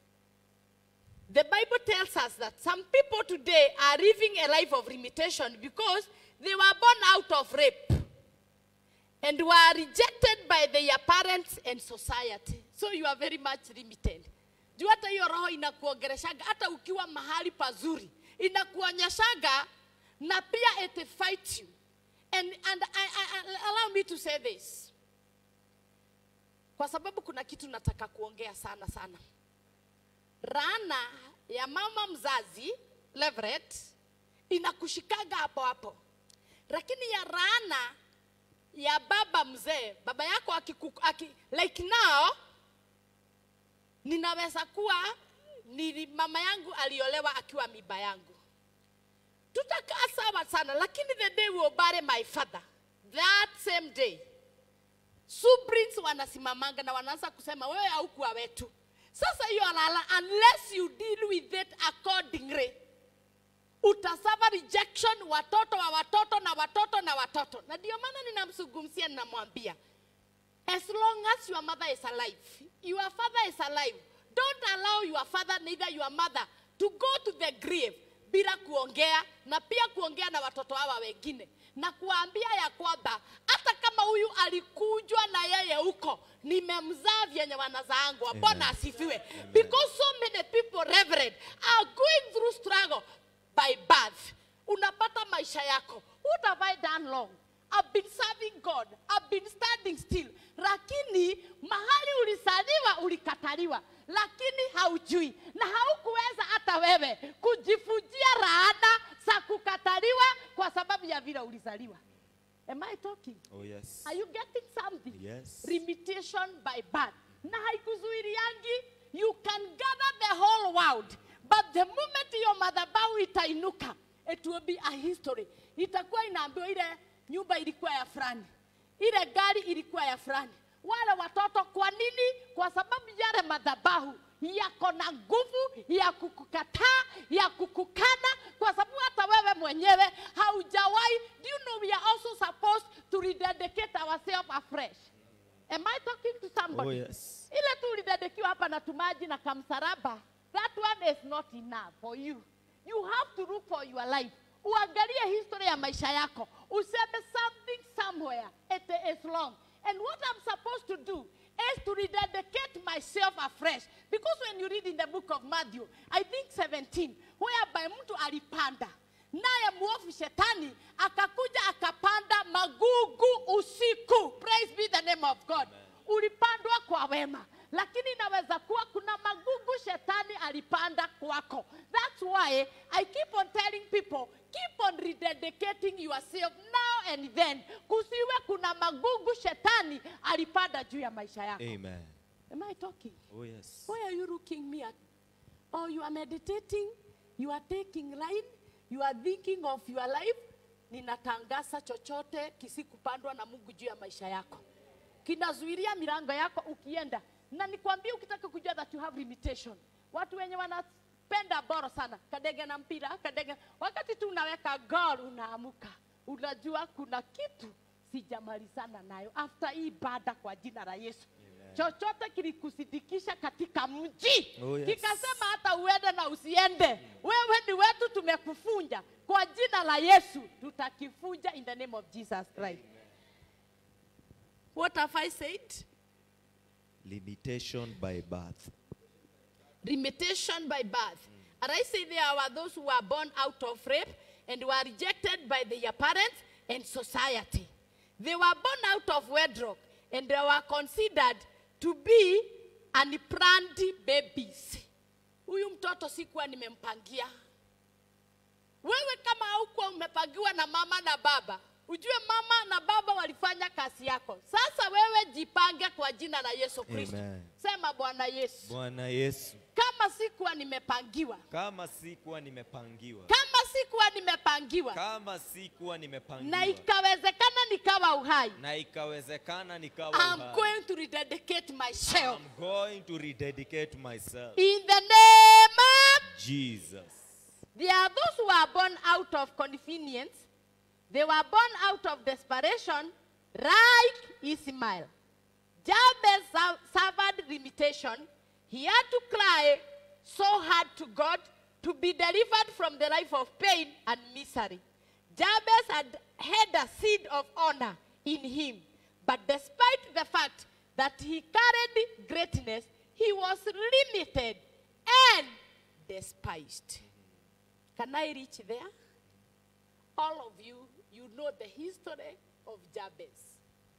the Bible tells us that some people today are living a life of limitation because they were born out of rape and were rejected by their parents and society. So you are very much limited. Juu hata hiyo roho inakuongereshaga hata ukiwa mahali pazuri inakuonyeshaga na pia it fight you. And, and I, I, I, allow me to say this kwa sababu kuna kitu nataka kuongea sana sana. Rana ya mama mzazi Leveret inakushikaga hapo hapo, lakini ya rana ya baba mzee, baba yako akiku, aki, like now ninaweza kuwa nili, mama yangu aliolewa akiwa miba yangu, tutakaa sawa sana, lakini the day will bury my father that same day Subrins wanasimamanga na wanaanza kusema wewe haukuwa wetu. Sasa hiyo lala, unless you deal with it accordingly, utasava rejection, watoto wa watoto na watoto na watoto. Na ndio maana ninamzungumzia, ninamwambia as long as your mother is alive, your father is alive, don't allow your father neither your mother to go to the grave bila kuongea na pia kuongea na watoto hawa wengine na kuambia ya kwamba hata kama huyu alikujwa na yeye huko nimemzaa vyenye wanazaangwa bwana asifiwe because so many people reverend are going through struggle by birth unapata maisha yako what have i done wrong I've been serving God. I've been standing still. Lakini mahali ulisaliwa ulikataliwa, lakini haujui na haukuweza hata wewe kujifujia laana za kukataliwa kwa sababu ya vile ulizaliwa. Am I talking? Oh, yes. Are you getting something? Yes. Limitation by birth. Na haikuzuiliangi, you can gather the whole world, but the moment your madhabahu itainuka, it will be a history. Itakuwa inaambiwa ile nyumba ilikuwa ya fulani, ile gari ilikuwa ya fulani, wale watoto. Kwa nini? Kwa sababu yale madhabahu yako na nguvu ya kukukataa, ya kukukana, kwa sababu hata wewe mwenyewe haujawahi. Do you know we are also supposed to rededicate ourselves afresh? Am I talking to somebody? Oh, yes. Ile tu ulidedekiwa hapa na tumaji na kamsaraba, that one is not enough for you. You have to look for your life. uangalie history ya maisha yako useme something somewhere it is wrong and what i'm supposed to do is to rededicate myself afresh because when you read in the book of matthew i think 17 whereby mtu alipanda naye mwovu shetani akakuja akapanda magugu usiku praise be the name of god ulipandwa kwa wema lakini inaweza kuwa kuna magugu shetani alipanda kwako that's why i keep on telling people keep on rededicating yourself now and then kusiwe kuna magugu shetani alipanda juu ya maisha yako Amen. am i talking Oh, yes. Why are you looking me at? Or you are meditating, you are taking line, you are thinking of your life. Ninatangaza chochote kisikupandwa na Mungu juu ya maisha yako, kinazuilia milango yako ukienda. Na nikwambie, ukitaka kujua that you have limitation, watu wenye wanapenda boro sana, kadege na mpira, kadege, wakati tu unaweka goal unaamuka, unajua kuna kitu sijamalizana nayo after hii ibada kwa jina la Yesu chochote kilikusidikisha katika mji Oh, yes. kikasema hata uende na usiende wewe ni wetu tumekufunja kwa jina la yesu tutakifunja in the name of jesus christ what have i said Limitation by birth. limitation by birth. And I say there were those who were born out of rape and were rejected by their parents and society. They were born out of wedlock and they were considered to be unplanned babies. Huyu mtoto sikuwa nimempangia. Wewe kama haukuwa umepangiwa na mama na baba, ujue mama na baba walifanya kazi yako. Sasa wewe jipange kwa jina la Yesu Kristo. Amen. Sema Bwana Yesu Bwana Yesu, kama sikuwa nimepangiwa kama sikuwa nimepangiwa, kama sikuwa nimepangiwa kama sikuwa na nimepangiwa, ikawezekana nikawa uhai na ikawezekana nikawa I'm uhai, going to rededicate myself I'm going to rededicate myself. in the name of Jesus. there are those who are born out of convenience they were born out of desperation like Ismail Jabez su- suffered limitation he had to cry so hard to God to be delivered from the life of pain and misery Jabez had had a seed of honor in him, but despite the fact that he carried greatness, he was limited and despised. Can I reach there? All of you, you know the history of Jabez.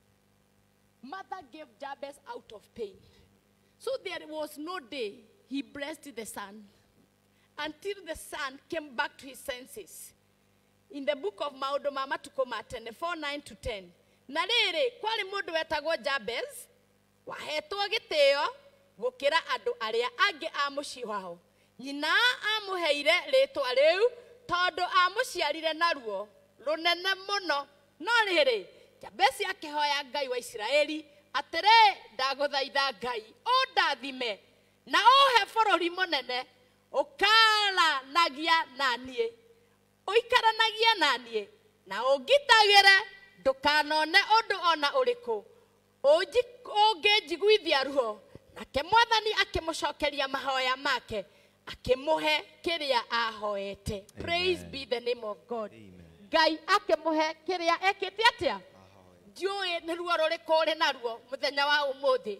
Mother gave Jabez out of pain. So there was no day he blessed the son until the son came back to his senses. In the book of Maũndũ ma Matukũ ma tene 4 9 to 10. Na rĩrĩ, kwarĩ mũndũ wetagwo Jabez, wahetwo gĩtĩo gũkĩra andũ arĩa angĩ a mũciĩ wao. Nyina amũheire rĩtwa rĩu tondũ amũciarire naruo rũnene mũno. No rĩrĩ, Jabesi akĩhoya Ngai wa Isiraeli, atĩrĩ, ndagũthaitha Ngai, ũndathime na ũhe bũrũri mũnene, ũkaranagia na niĩ ũikaranagie na niĩ na ũngitagĩre ndũkanone ũndũ ona ũrĩkũ Ũnji- ũngĩnjiguithia ruo nake mwathani akĩmũcokeria mahoya make akĩmũhe kĩrĩa ahoete praise be the name of god Amen. ngai akĩmũhe kĩrĩa ekĩte atĩa ndiũĩ nĩ ruo rũrĩkũ ũrĩ naruo mũthenya wa ũmũthĩ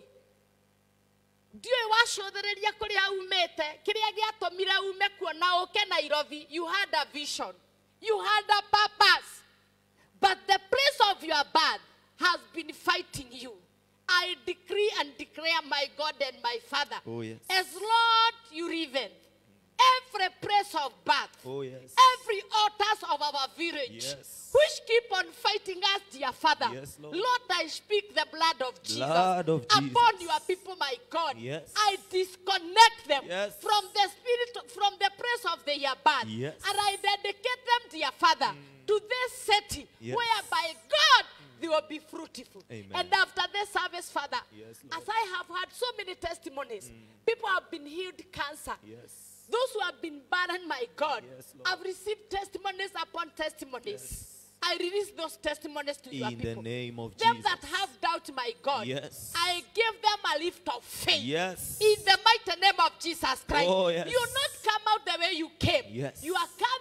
ndiũĩ wacũthĩrĩria kũrĩa umĩte kĩrĩa gĩatũmire ume kuo na ũke nairobi you had a vision you had a purpose but the place of your birth has been fighting you i decree and declare my god and my father Oh, yes. as lord you live every place of birth Oh, yes. every altars of our village Yes. which keep on fighting us, dear Father. Yes, Lord. I speak the blood of Jesus Blood of upon Jesus. your people, my God. Yes. I disconnect them Yes. from the spirit, from the place of their birth. Yes. And I dedicate them, dear Father, to this city Yes. whereby God they will be fruitful. Amen. And after this service, Father, Yes, Lord. as I have had so many testimonies, people have been healed cancer. Yes. Those who have been barren, my God, Yes, Lord. have received testimonies upon testimonies. I release those testimonies to your In the people. name of them Jesus. that have doubt, my God, Yes. I give them a lift of faith. Yes. In the mighty name of Jesus Christ. Oh, yes. You not come out the way you came. Yes. You are coming out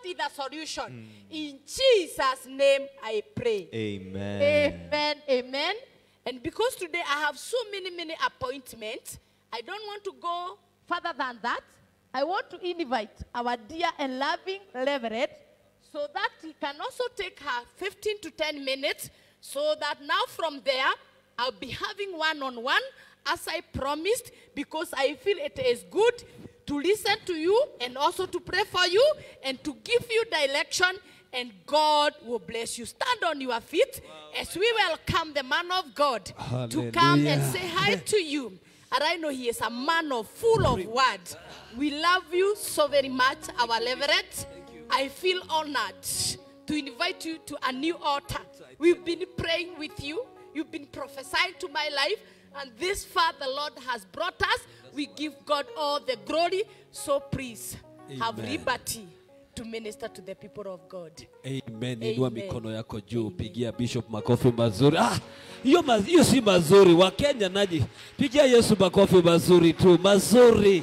is the solution. In Jesus' name I pray. Amen. Amen. Amen. And because today I have so many, many appointments, I don't want to go further than that. I want to invite our dear and loving Reverend so that he can also take her 15 to 10 minutes so that now from there I'll be having one on one as I promised because I feel it is good to listen to you and also to pray for you and to give you direction and God will bless you. Stand on your feet as we welcome the man of God to come and Hallelujah. say hi to you. And I know he is a man of full of words. We love you so very much, our Leverett. I feel honored to invite you to a new altar. We've been praying with you. You've been prophesying to my life. And this far the Lord has brought us. We give God all the glory. So please have Amen. liberty to minister to the people of God. Amen. Inua Amen. mikono yako juu, pigia Bishop makofi mazuri. Ah, hiyo ma- hiyo si mazuri. Wa Kenya naji, pigia Yesu makofi mazuri tu, mazuri.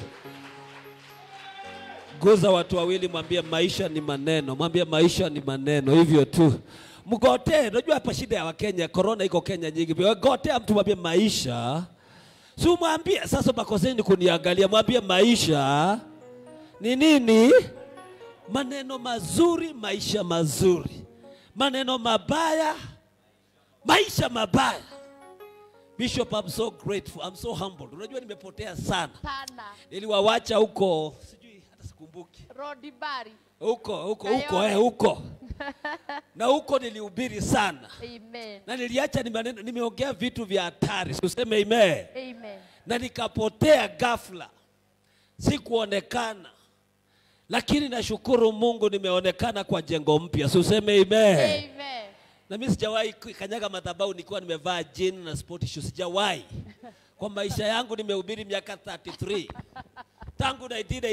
Guza watu wawili, mwambie maisha ni maneno, mwambie maisha ni maneno, hivyo tu. Mgotee, unajua hapa shida ya Wakenya, corona iko Kenya nyingi. Gotea mtu mwambie maisha, si umwambie sasa, makoseni kuniangalia, mwambie maisha ni nini? maneno mazuri, maisha mazuri, maneno mabaya, maisha mabaya. Bishop, I'm so grateful, I'm so humbled. Unajua nimepotea sana, Sana. niliwawacha huko, sijui hata sikumbuki Rodibari. huko huko huko Kayole. eh, huko na huko nilihubiri sana Amen. na niliacha ni maneno, nimeongea vitu vya hatari, useme amen Amen. na nikapotea ghafla, sikuonekana, lakini nashukuru Mungu nimeonekana kwa jengo mpya, si useme amen. Amen. Na mimi sijawahi kanyaga madhabahu nikiwa nimevaa jean na sport shoes, sijawahi kwa maisha yangu. Nimehubiri miaka 33 tangu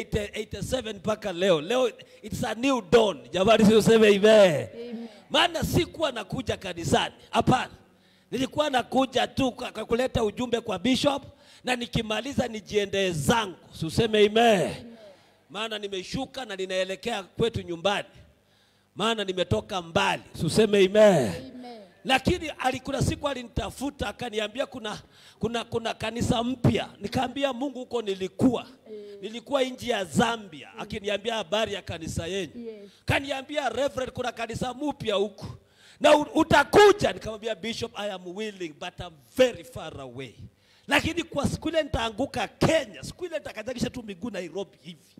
1987 mpaka leo. Leo it's a new dawn, jamani, si useme amen. Maana sikuwa nakuja kanisani, hapana, nilikuwa nakuja tu kwa kwa kuleta ujumbe kwa bishop na nikimaliza nijiendee zangu, si useme amen. Maana nimeshuka na ninaelekea kwetu nyumbani maana nimetoka mbali, suseme amen. Lakini ali- kuna siku alinitafuta akaniambia kuna, kuna, kuna kanisa mpya. Nikaambia Mungu, huko nilikuwa nilikuwa nchi ya Zambia, akiniambia habari ya kanisa yenu. Kaniambia Reverend, kuna kanisa mpya huku na u- utakuja. Nikamwambia Bishop, I am willing but I'm very far away. Lakini kwa siku ile nitaanguka Kenya, siku ile nitakanyagisha tu miguu Nairobi hivi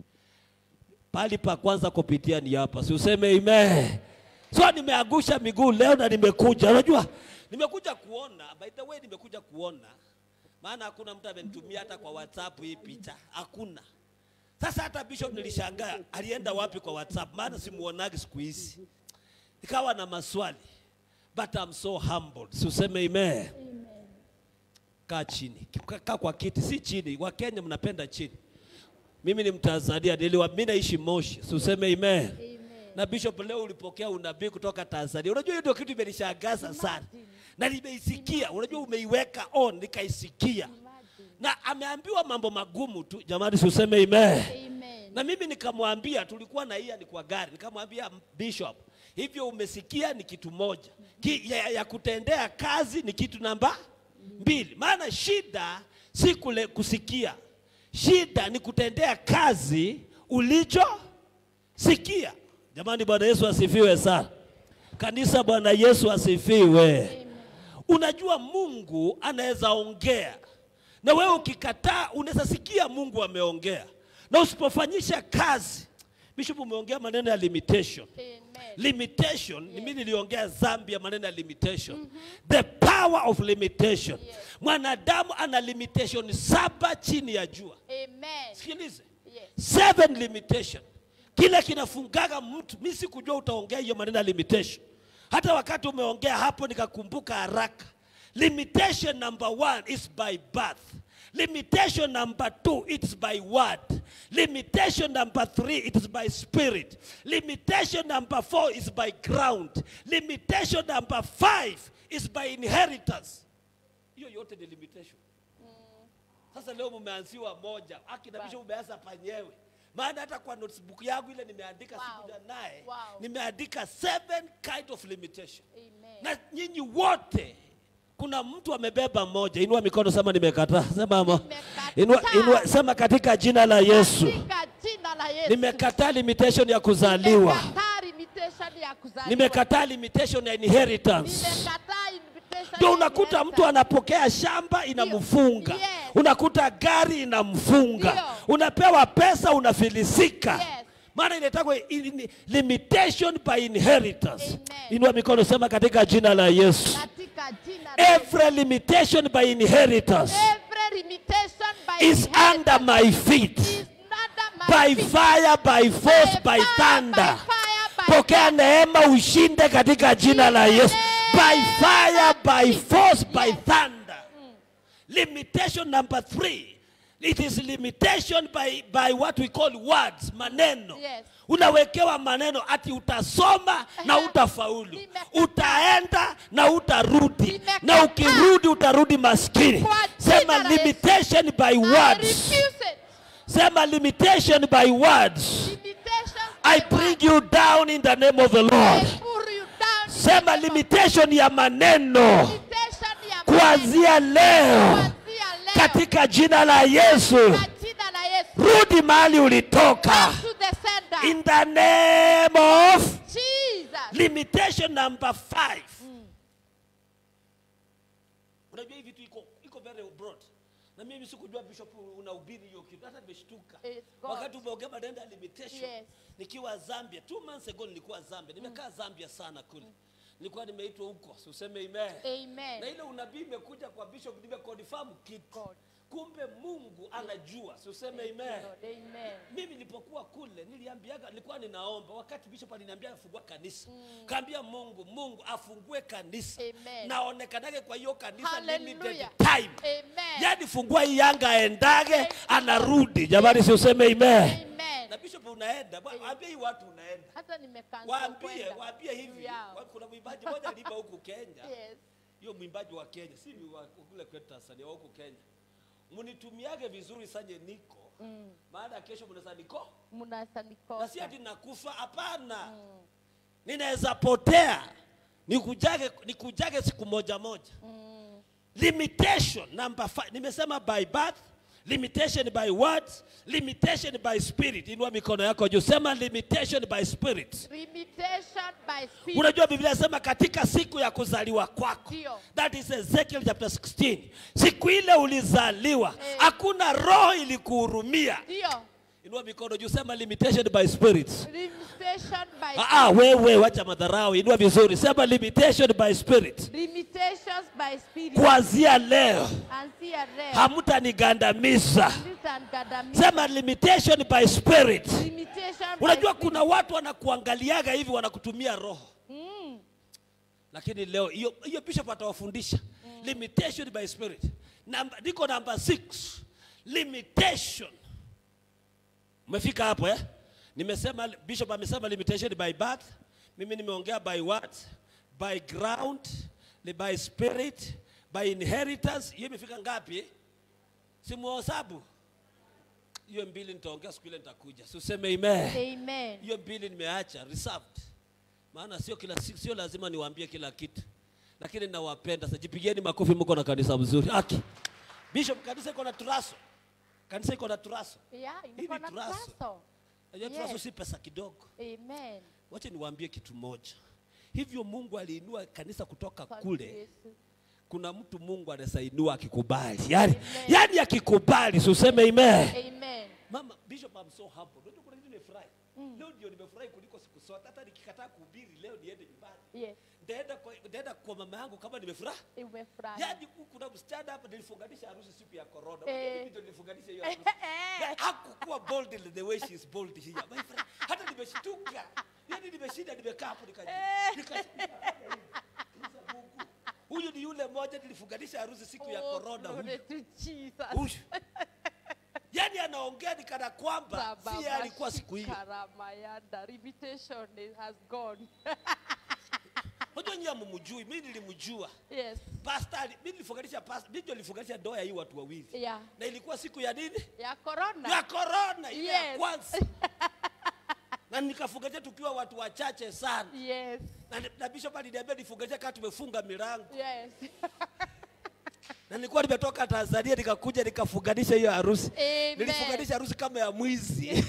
pali pa kwanza kupitia ni hapa, si useme amen. So nimeangusha miguu leo na nimekuja. Unajua, nimekuja kuona, by the way, nimekuja kuona, maana hakuna mtu amenitumia hata kwa WhatsApp hii picha, hakuna. Sasa hata Bishop nilishangaa alienda wapi kwa WhatsApp, maana simuonagi siku hizi. Nikawa na maswali, but I'm so humbled. Si useme amen. Kaa chini, kaa kwa kiti, si chini. Wakenya mnapenda chini. Mimi ni Mtanzania, niliwa mimi naishi Moshi, si useme amen. Na Bishop, leo ulipokea unabii kutoka Tanzania. Unajua hiyo ndio kitu imenishangaza sana, na nimeisikia. Unajua umeiweka on, nikaisikia, na ameambiwa mambo magumu tu. Jamani, si useme amen. Na mimi nikamwambia, tulikuwa na hii ni kwa gari, nikamwambia Bishop, hivyo umesikia ni kitu moja Ki, ya, ya kutendea kazi ni kitu namba mbili. Maana shida si kule kusikia, shida ni kutendea kazi ulichosikia. Jamani, Bwana Yesu asifiwe sana. Kanisa, Bwana Yesu asifiwe. Unajua Mungu anaweza ongea na wewe ukikataa, unaweza sikia Mungu ameongea na usipofanyisha kazi. Bishop, umeongea maneno ya limitation limitation ni mimi niliongea Zambia maneno ya limitation the power of limitation mwanadamu ana limitation saba chini ya jua Amen. sikilize Yes. seven limitation kile kinafungaga mtu mi sikujua utaongea hiyo maneno ya limitation hata wakati umeongea hapo nikakumbuka haraka limitation number one is by birth limitation number two it's by word limitation number three it is by spirit limitation number four is by ground limitation number five is by inheritance hiyo yote ni limitation sasa leo mumeanziwa moja, akina Bishop umeanza panyewe, maana hata kwa notebook yangu ile nimeandika Wow. sikuja naye Wow. nimeandika seven kind of limitation Amen. na nyinyi wote kuna mtu amebeba moja inua mikono sema nimekataa sema ama Nimekataa. inua, inua, sema katika jina la yesu Katika jina la Yesu. nimekataa limitation ya kuzaliwa Nimekataa limitation ya kuzaliwa. nimekataa limitation ya inheritance Nimekataa invitation ndio ya unakuta mtu inheritance. anapokea shamba inamfunga Yes. unakuta gari inamfunga Ndio. unapewa pesa unafilisika Yes. maana inaitwa limitation by inheritance Amen. inua mikono sema katika jina la yesu Katika jina la Yesu. every limitation by inheritance Every limitation by is inheritance under my feet is under my by feet. fire by force by fire, thunder by fire, by pokea neema ushinde katika jina la yesu by fire by force by thunder limitation number three it is limitation by, by what we call words maneno Yes. unawekewa maneno ati utasoma na Ehe. utafaulu Nimekataa. utaenda na utarudi Nimekataa. na ukirudi utarudi maskini Kwa jina sema la Yesu. limitation by I words refuse it. sema limitation by words Limitation I by bring word. you down in the name of the Lord. I pull you down in the Sema name of- limitation ya maneno Limitation ya maneno. kuanzia leo Kuanzia leo. katika jina la Yesu. Kwa jina la Yesu. Rudi mahali ulitoka Back to the sender. in the name of Jesus. limitation number five. Unajua hii vitu iko iko very broad. Na mimi sikujua bishop unahubiri hiyo kitu. Hata nimeshtuka. It's God. Wakati umeongea maneno ya limitation. Yes. Nikiwa Zambia, two months ago nilikuwa Zambia. Nimekaa Zambia sana kule. Nilikuwa nimeitwa huko. Si useme amen. Na Amen. ile unabii imekuja kwa bishop nimeconfirm kitu. God. Kumbe Mungu anajua. Si useme amen. Lord, Amen. Mimi nilipokuwa kule niliambiaga, nilikuwa ninaomba wakati bishop aliniambia afungua kanisa mm. kaambia Mungu, Mungu afungue kanisa Amen. naonekanage kwa hiyo kanisa limited Hallelujah. time Amen. yani fungua hii Yanga aendage anarudi. Jamani, si useme amen. Amen. Na bishop unaenda, bwa- waambie hii watu unaenda, Hata nimekansel waambie kwenda. waambie hivi. Juu yao. Wa- Kuna mwimbaji mmoja aliimba huku Kenya, Yes. hiyo mwimbaji wa Kenya, si ni wa kule kwetu Tanzania, wa huku Kenya, mnitumiage vizuri sanye niko mm. maana kesho mnaweza niko Mnasa na nikosa. si ati nakufa, hapana. Ninaweza potea, nikujage, nikujage siku moja moja. Limitation number five. Nimesema by birth, limitation by words, limitation by spirit. Inua mikono yako juu, sema limitation by spirit. Limitation by spirit. Unajua Biblia inasema katika siku ya kuzaliwa kwako. Ndio. That is Ezekiel chapter 16. Siku ile ulizaliwa, Eh. hakuna roho ilikuhurumia. Ndio. Inua mikono juu, sema limitation by spirit. Limitation by Ah, ah, wewe wacha madharau, inua vizuri, sema limitation by spirit. Limitations by spirit. Kuanzia leo Anzia leo. hamtanigandamiza. Mtangandamiza. Sema limitation by spirit. Limitation by Unajua spirit. kuna watu wanakuangaliaga hivi wanakutumia roho, Mm. lakini leo hiyo hiyo bishop atawafundisha limitation by spirit. Namba, niko namba 6 limitation. Umefika hapo eh? Nimesema bishop amesema limitation by birth, mimi nimeongea by what? By ground, ni by spirit, by inheritance. Hiyo imefika ngapi? eh? Simuhesabu. Hiyo mbili nitaongea siku ile nitakuja. Si useme amen. Amen. Hiyo mbili nimeacha reserved. Maana sio kila siku, sio lazima niwaambie kila kitu. Lakini nawapenda. Sasa jipigieni makofi mko na kanisa mzuri. Aki. Bishop kanisa iko na turaso. Kanisa iko na turaso. Yeah, Hii iko ni na turaso. turaso. Najua Yes. turaso si pesa kidogo. Amen. Wacha niwaambie kitu moja. Hivyo Mungu aliinua kanisa kutoka Kwa kule. Yesu. Kuna mtu Mungu anaweza inua akikubali. Yaani, Amen. yaani akikubali, si useme amen. Amen. Mama Bishop, I'm so humble. Unajua kuna kitu nimefurahi. Leo ndio nimefurahi kuliko siku zote. Hata nikikataa kuhubiri leo niende nyumbani. Yes. Nitaenda kwa, nitaenda kwa mama yangu kama nimefurahi. Umefurahi. Yaani ku- kuna msichana hapa nilifunganisha harusi siku ya corona. Eh. Unajua mimi ndio nilifunganisha hiyo harusi. Eh. Ya, Hakukuwa bold in the way she is bold here. My friend, hata nimeshtuka. Yaani nimeshinda nimekaa hapo nikaji. Nikashtuka. Mungu. Huyu ni yule mmoja nilifunganisha harusi siku ya Oh, corona huyu. glory to Jesus. Huyu. Yaani anaongea ni kana kwamba si yeye alikuwa siku hiyo. Karamayanda. Limitation is- has gone. Unajua nyinyi hamumjui mimi nilimjua Yes. pastor ali- mimi nilifunganisha pastor mimi ndio nilifunganisha ndoa ya hii watu wawili Yeah. na ilikuwa siku ya nini Ya corona. ya corona ile ya Yes. kwanza na nikafunganisha tukiwa watu wachache sana Yes. na, na bishop aliniambia nifunganishe kama tumefunga milango Yes. na nilikuwa nimetoka Tanzania nikakuja nikafunganisha hiyo harusi. Amen. Nilifunganisha harusi kama ya mwizi.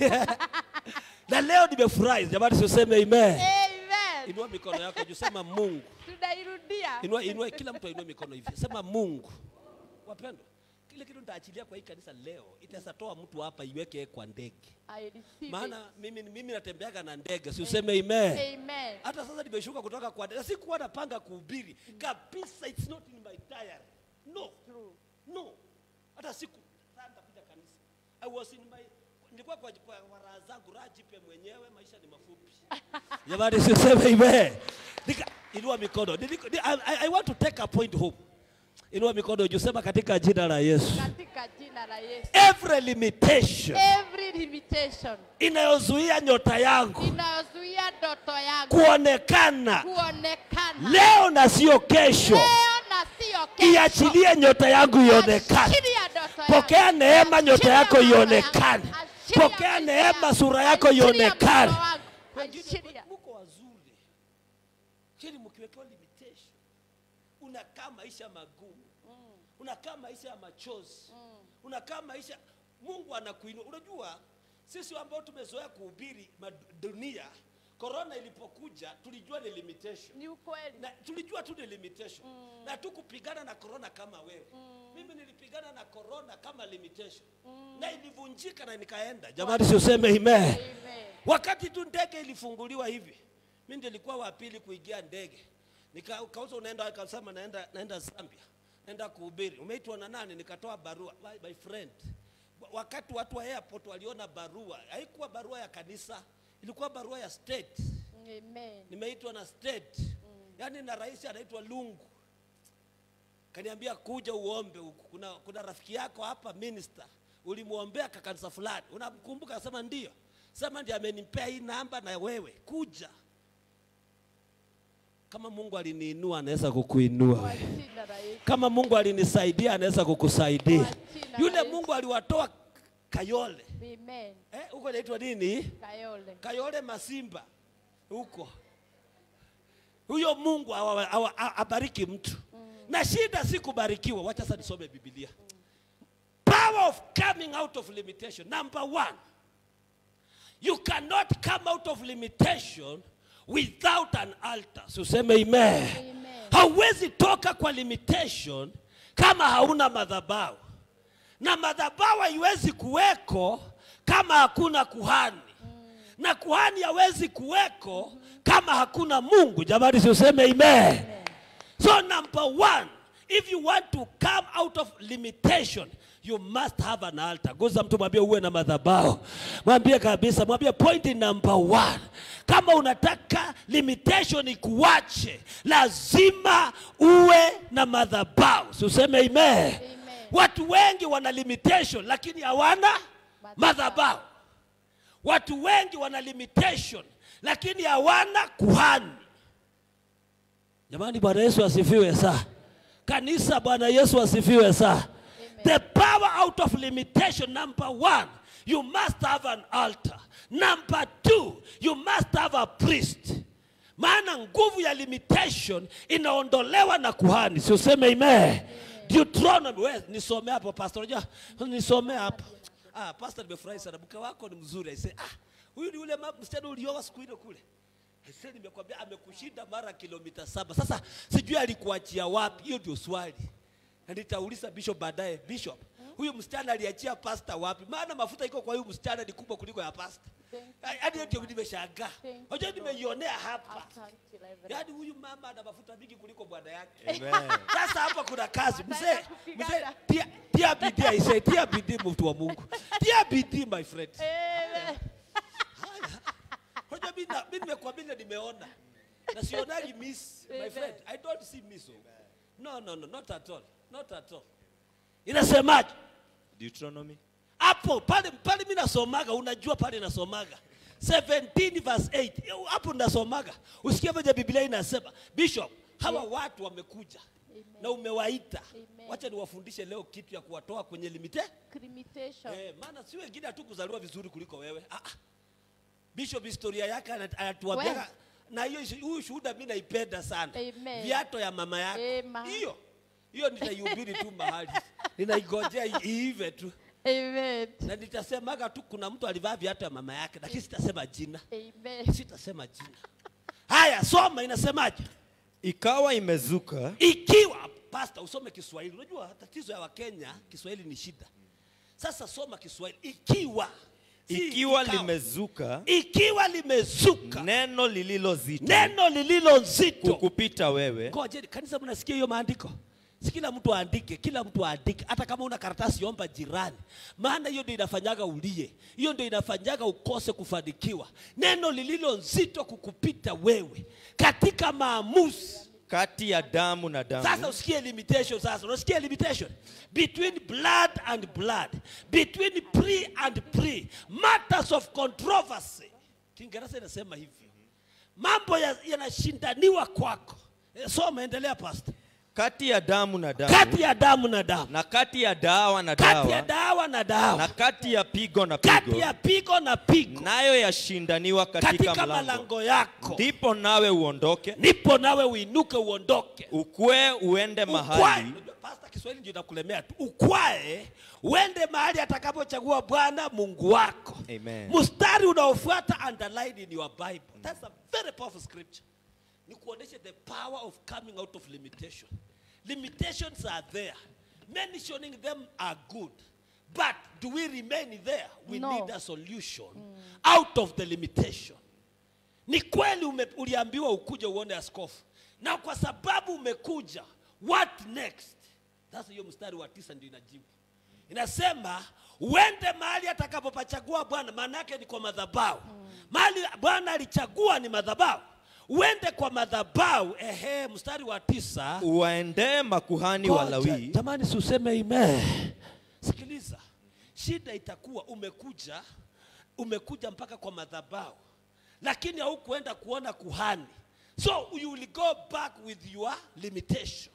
na leo nimefurahi jamani, siuseme amen. Amen. Inua mikono yako juu, sema Mungu. Tunairudia. Inua, inua, kila mtu ainue mikono hivi, sema Mungu. Wapendwa, kile kitu nitaachilia kwa hii kanisa leo, itaweza toa mtu hapa iweke kwa ndege, I receive it. maana mimi, mimi natembeaga na ndege, si useme amen. Amen. Hata sasa nimeshuka kutoka kwa ndege, sikuwa napanga kuhubiri kabisa, it's not in my diary. No, no, hata siku saa nitakuja kanisa. I was in my nilikuwa kwa, kwa, kwa raha zangu, raha jipe mwenyewe, maisha ni mafupi. Jamani, siseme amen. Nika, inua mikono. Niliko- ni- I, I, I want to take a point home. Inua mikono juu, sema katika jina la Yesu. Katika jina la Yesu. Every limitation Every limitation inayozuia nyota yangu inayozuia ndoto yangu kuonekana kuonekana leo na sio kesho, leo na sio kesho. iachilie nyota yangu ionekane. Achilia ndoto yangu. Pokea neema, nyota Achilia yako mambo ionekane. yangu. Achilia Pokea maisha neema, yangu. sura yako Achilia ionekane. mtoto wangu. Achilia. Muko wazuri, lakini mkiwekewa limitation, unakaa maisha magumu, unakaa maisha ya machozi, unakaa maisha. Mungu anakuinua. Unajua sisi ambao tumezoea kuhubiri ma- dunia, korona ilipokuja tulijua ni limitation Ni ukweli. na tulijua tu ni limitation na tukupigana na corona kama wewe mimi nilipigana na corona kama limitation na ilivunjika na nikaenda jamani siuseme amen Amen. wakati tu ndege ilifunguliwa hivi mi ndio nilikuwa wa pili kuingia ndege nikauza unaenda akasema naenda naenda zambia naenda kuhubiri umeitwa na nani nikatoa barua my, my friend Wa- wakati watu wa airport waliona barua haikuwa barua ya kanisa ilikuwa barua ya state Amen. nimeitwa na state yaani na rais anaitwa lungu kaniambia kuja uombe huku kuna, kuna rafiki yako hapa minister ulimwombea kakanisa fulani unamkumbuka akasema ndio sema ndiye amenipea hii namba na wewe kuja kama mungu aliniinua anaweza kukuinua Kwa wewe. jina la Yesu. kama mungu alinisaidia anaweza kukusaidia Kwa jina la yule Yesu. mungu aliwatoa kayole Amen. eh, huko inaitwa nini Kayole. Kayole Masimba huko. Huyo Mungu awa- awa- a- abariki mtu na shida si kubarikiwa. Wacha sasa nisome Biblia. Power of coming out of limitation. Number one, you cannot come out of limitation without an altar. So useme amen. Amen. Hauwezi toka kwa limitation kama hauna madhabahu, na madhabahu haiwezi kuweko kama hakuna kuhani, na kuhani hawezi kuweko kama hakuna Mungu. Jamani, si useme amen. So number one, if you want to come out of limitation, you must have an altar. Guza mtu mwambie uwe na madhabahu. Mwambie kabisa, mwambie point number one. Kama unataka limitation ikuache, lazima uwe na madhabahu. Si useme amen. Watu wengi wana limitation lakini hawana madhabahu. Watu wengi wana limitation lakini hawana kuhani. Jamani, Bwana Yesu asifiwe saa. Kanisa, Bwana Yesu asifiwe saa. The power out of limitation, number one, you must have an altar. Number two, you must have a priest. Maana nguvu ya limitation inaondolewa na kuhani. Si useme amen. Deuteronomy, we nisome hapo pastor. Unajua nisome hapo. Ah, pastor nimefurahi sana. Mke wako ni mzuri. I say, ah, huyu ni yule ma- msichana ulioa siku ile kule. Sasa nimekwambia amekushinda mara kilomita saba. Sasa sijui alikuachia wapi, hiyo ndio swali. Na nitauliza bishop baadaye, bishop, huyu msichana aliachia pasta wapi? Maana mafuta iko kwa huyu msichana ni kubwa kuliko ya pasta. Hadi hiyo ndio nimeshangaa. Thank you, Unajua nimeionea hapa. Asante, Reverend. Yaani huyu mama ana mafuta mingi kuliko bwana yake. Amen. Sasa hapa kuna kazi mzee, Wataenda kupigana. mzee, tia, tia bidii aisee, tia bidii mtu wa Mungu, tia bidii my friend. Amen. Unajua mimi na- mimi nimekuambia nimeona na sionagi miss my friend, I don't see miss. oh. No, no, no, not at all, not at all. Inasemaje Deuteronomy hapo pale pale? Mimi nasomaga, unajua pale nasomaga 17 verse 8 hapo nasomaga, usikie venye Biblia inasema. Bishop, hawa watu wamekuja na umewaita wacha niwafundishe leo kitu ya kuwatoa kwenye limite Limitation. eh, maana si wengine hatu kuzaliwa vizuri kuliko wewe ah, ah. bishop historia yake ana- anatuambia We. na hiyo ishi- huyu shuhuda mi naipenda sana Amen. viato ya mama yako Amen. hiyo hiyo nitaihubiri tu mahali ninaigojea i- iive tu Amen. na nitasemaga tu kuna mtu alivaa viatu ya mama yake lakini sitasema jina Amen. sitasema jina haya soma inasemaje ikawa imezuka ikiwa pasta usome kiswahili unajua tatizo ya wakenya kiswahili ni shida sasa soma kiswahili ikiwa si ikiwa ikawa. limezuka ikiwa limezuka neno lililo zito neno lililo nzito kukupita wewe ngojeni kanisa mnasikia hiyo maandiko si kila mtu aandike kila mtu aandike hata kama una karatasi omba jirani maana hiyo ndio inafanyaga ulie hiyo ndio inafanyaga ukose kufanikiwa neno lililo nzito kukupita wewe katika maamuzi kati ya damu na sasa damu usikie limitation sasa unasikia limitation between blood and blood between pre and pre matters of controversy kiingereza inasema hivi mambo ya- yanashindaniwa kwako Eh, soma endelea pastor kati ya damu na damu kati ya damu na damu na kati ya dawa na kati ya dawa dawa na na dawa kati ya pigo na kati pigo ya pigo na pigo nayo yashindaniwa katika katika mlango malango yako ndipo nawe uondoke nipo nawe uinuke uondoke ukwe uende ukwae mahali Unajua, pastor kiswahili ndio inakulemea tu ukwae uende mahali atakapochagua bwana mungu wako Amen. mstari unaofuata underline in your bible that's a very powerful scripture ni kuonesha the power of coming out of limitation limitations are there mentioning them are good but do we remain there we No. need a solution out of the limitation ni kweli ume, uliambiwa ukuje uone askofu na kwa sababu umekuja what next sasa hiyo mstari wa tisa ndio inajibu inasema uende mahali atakapopachagua bwana maana yake ni kwa madhabahu mahali bwana alichagua ni madhabahu uende kwa madhabahu ehe mstari wa tisa uwaendee makuhani Ngoja, walawi Jamani, si useme ime. Sikiliza, shida itakuwa umekuja umekuja mpaka kwa madhabahu, lakini haukuenda kuona kuhani, so you will go back with your limitation.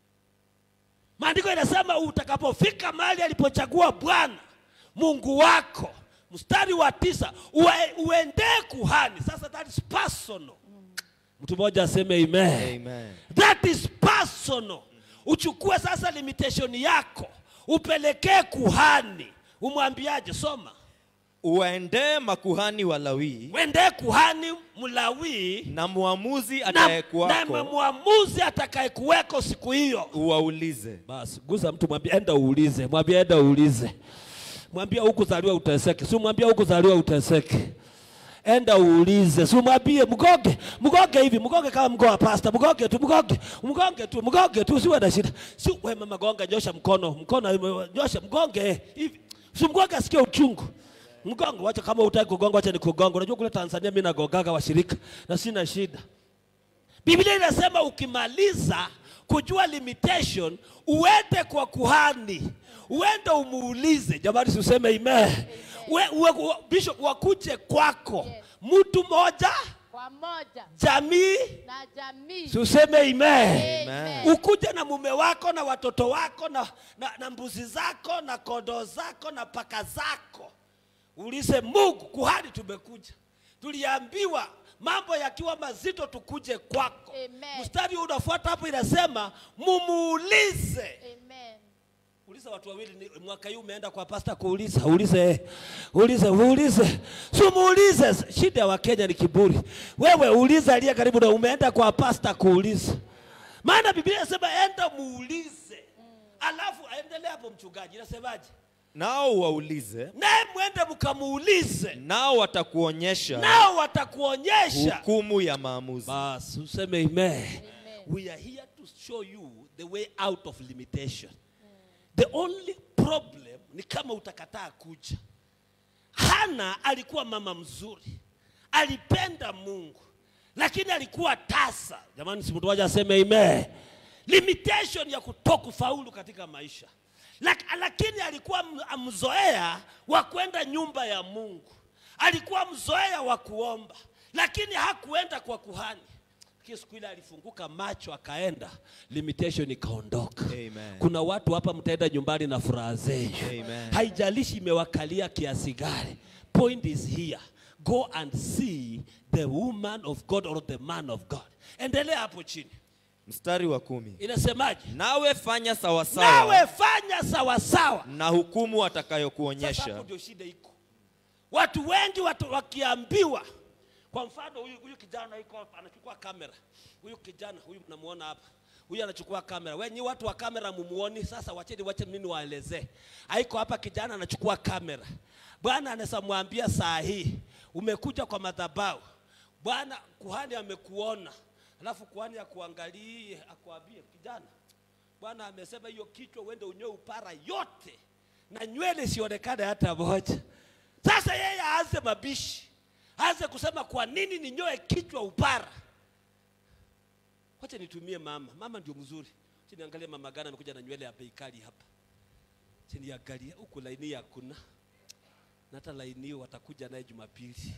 Maandiko inasema utakapofika mahali alipochagua Bwana Mungu wako, mstari wa tisa, ue- uendee kuhani. Sasa that is personal. Mtu mmoja aseme amen. Amen. That is personal. Uchukue sasa limitation yako upelekee kuhani, umwambiaje? Soma, uwaendee makuhani walawi wendee kuhani Mlawii na muamuzi na, na atayekuwako mwamuzi atakayekuweko siku hiyo. uwaulize Basi guza mtu, mwambie enda uulize, mwambie enda uulize, mwambie hukuzaliwa uteseke, si mwambie hukuzaliwa uteseke enda uulize, si mwambie mgoge mgoge hivi, mgoge kama mgoa pasta, mgoge tu, mgoge mgoge tu, mgoge tu, usiwe na shida. Si wewe mama gonga, nyosha mkono, mkono nyosha, mgonge hivi, si mgoge asikie uchungu. Mgongo, wacha kama utaki kugonga, wacha nikugonga. Unajua kule Tanzania mimi nagogaga washirika na sina shida. Biblia inasema ukimaliza kujua limitation uende kwa kuhani, uende umuulize. Jamani, useme amen. We, we, we, bishop wakuje kwako mtu mmoja Kwa moja jamii, na jamii. si useme amen. Amen. Ukuje na mume wako na watoto wako na, na, na mbuzi zako na kondoo zako na paka zako, ulize Mungu, kuhani, tumekuja tuliambiwa mambo yakiwa mazito tukuje kwako. Amen. Mstari huu unafuata hapo inasema mumuulize. Amen. Uliza watu wawili, ni- mwaka huu umeenda kwa pasta kuuliza, ulize, ulize, uulize, si muulize. Shida ya Wakenya ni kiburi. Wewe uliza aliye karibu na umeenda kwa pasta kuuliza, maana Biblia inasema enda muulize, alafu aendelee hapo. Mchungaji inasemaje? nao uwaulize Naye mwende mkamuulize, nao watakuonyesha nao watakuonyesha. hukumu ya maamuzi Basi useme amen. We are here to show you the way out of limitation. The only problem ni kama utakataa kuja. Hana alikuwa mama mzuri, alipenda Mungu, lakini alikuwa tasa. Jamani, si mtu mmoja aseme amen. Limitation ya kutokufaulu katika maisha, Lak, lakini alikuwa m- mzoea wa kwenda nyumba ya Mungu, alikuwa mzoea wa kuomba, lakini hakuenda kwa kuhani. lakini siku ile alifunguka macho akaenda limitation ikaondoka Amen. kuna watu hapa mtaenda nyumbani na furaha zenyu Amen. haijalishi imewakalia kiasi gani point is here go and see the woman of god or the man of god endelea hapo chini mstari wa kumi inasemaje nawe fanya sawasawa nawe fanya sawasawa na hukumu Sasa atakayokuonyesha hapo ndio shida iko. Watu wengi watu wakiambiwa, kwa mfano huyu, huyu kijana iko hapa anachukua kamera, huyu kijana huyu mnamuona hapa, huyu anachukua kamera. Wenyi watu wa kamera mumuoni. Sasa wacheni wache mimi niwaelezee. Haiko hapa, kijana anachukua kamera. Bwana anaweza mwambia saa hii umekuja kwa madhabahu, Bwana kuhani amekuona, alafu kuhani akuangalie, akuambie kijana, Bwana amesema hiyo kichwa uende unyoe upara yote na nywele isionekane hata moja. Sasa yeye aanze mabishi, aanze kusema kwa nini ninyoe kichwa upara. Wacha nitumie mama, mama ndio mzuri. Wacha niangalie mama gani amekuja na nywele ya bei kali hapa. Wacha niangalie huku laini hakuna, na hata laini hiyo watakuja naye Jumapili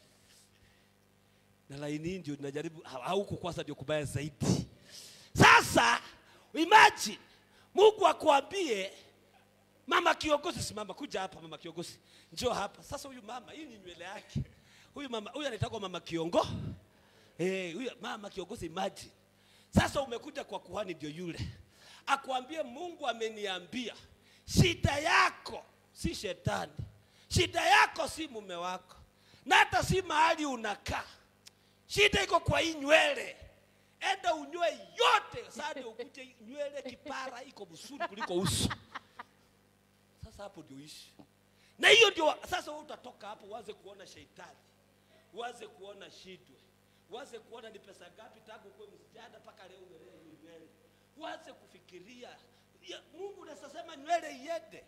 na laini hii ndio najaribu au huku kwanza ndio kubaya zaidi. Sasa imagine Mungu akwambie mama kiongozi, simama, kuja hapa mama kiongozi, njoo hapa. Sasa huyu mama, hii ni nywele yake. Huyu mama, huyu anaitwa mama kiongo. Eh, huyu mama kiongozi, imagine. Sasa umekuja kwa kuhani, ndio yule akwambie, Mungu ameniambia shida yako si shetani, shida yako si mume wako, na hata si mahali unakaa. Shida iko kwa hii nywele. Enda unyoe yote, sasa ukuje nywele kipara iko msuri kuliko uso. Sasa hapo ndio ishi, na hiyo ndio sasa wewe utatoka hapo uanze kuona shetani, uanze kuona shidwe, uanze kuona ni pesa ngapi tangu kuwe msichana mpaka leo umelee hiyo nywele, uanze kufikiria ya, Mungu unaweza sema nywele iende.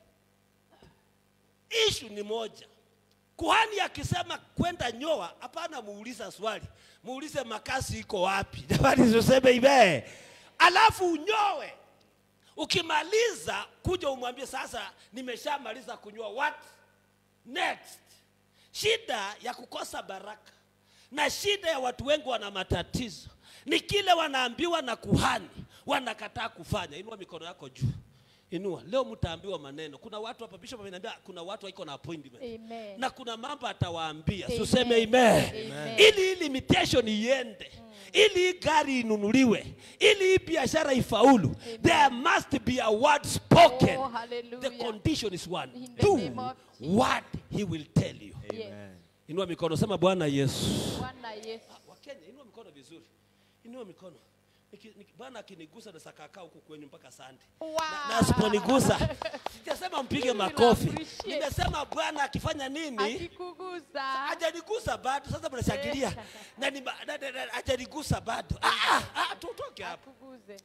Ishu ni moja, kuhani akisema kwenda nyoa, hapana, muuliza swali, muulize makasi iko wapi? Jamani, useme ibe, alafu unyoe Ukimaliza kuja umwambie sasa, nimeshamaliza kunyoa, what next? Shida ya kukosa baraka na shida ya watu wengi wana matatizo ni kile wanaambiwa na kuhani, wanakataa kufanya. Inua mikono yako juu, inua. Leo mtaambiwa maneno. Kuna watu hapa, bishop ameniambia kuna watu wako na appointment Amen. na kuna mambo atawaambia, Amen. tuseme amen, Amen. ili hii limitation iende, ili hii gari inunuliwe, ili hii biashara ifaulu, there must be a word spoken. Oh, hallelujah. The condition is one, In the do name of what he will tell you. Yes. Inua mikono, sema Bwana Yesu. Bwana Yesu. Ah, Wakenya, inua mikono vizuri, inua mikono. Niki- niki- Bwana akinigusa na sakakaa huku kwenyu mpaka sande Wow. na, na asiponigusa sijasema mpige will makofi, appreciate. nimesema Bwana akifanya nini Akikugusa. hajanigusa bado. Sasa mnashangilia na ni ba- na- na- na- hajanigusa bado. Ah, ah, ah, tutoke hapo. Akuguze.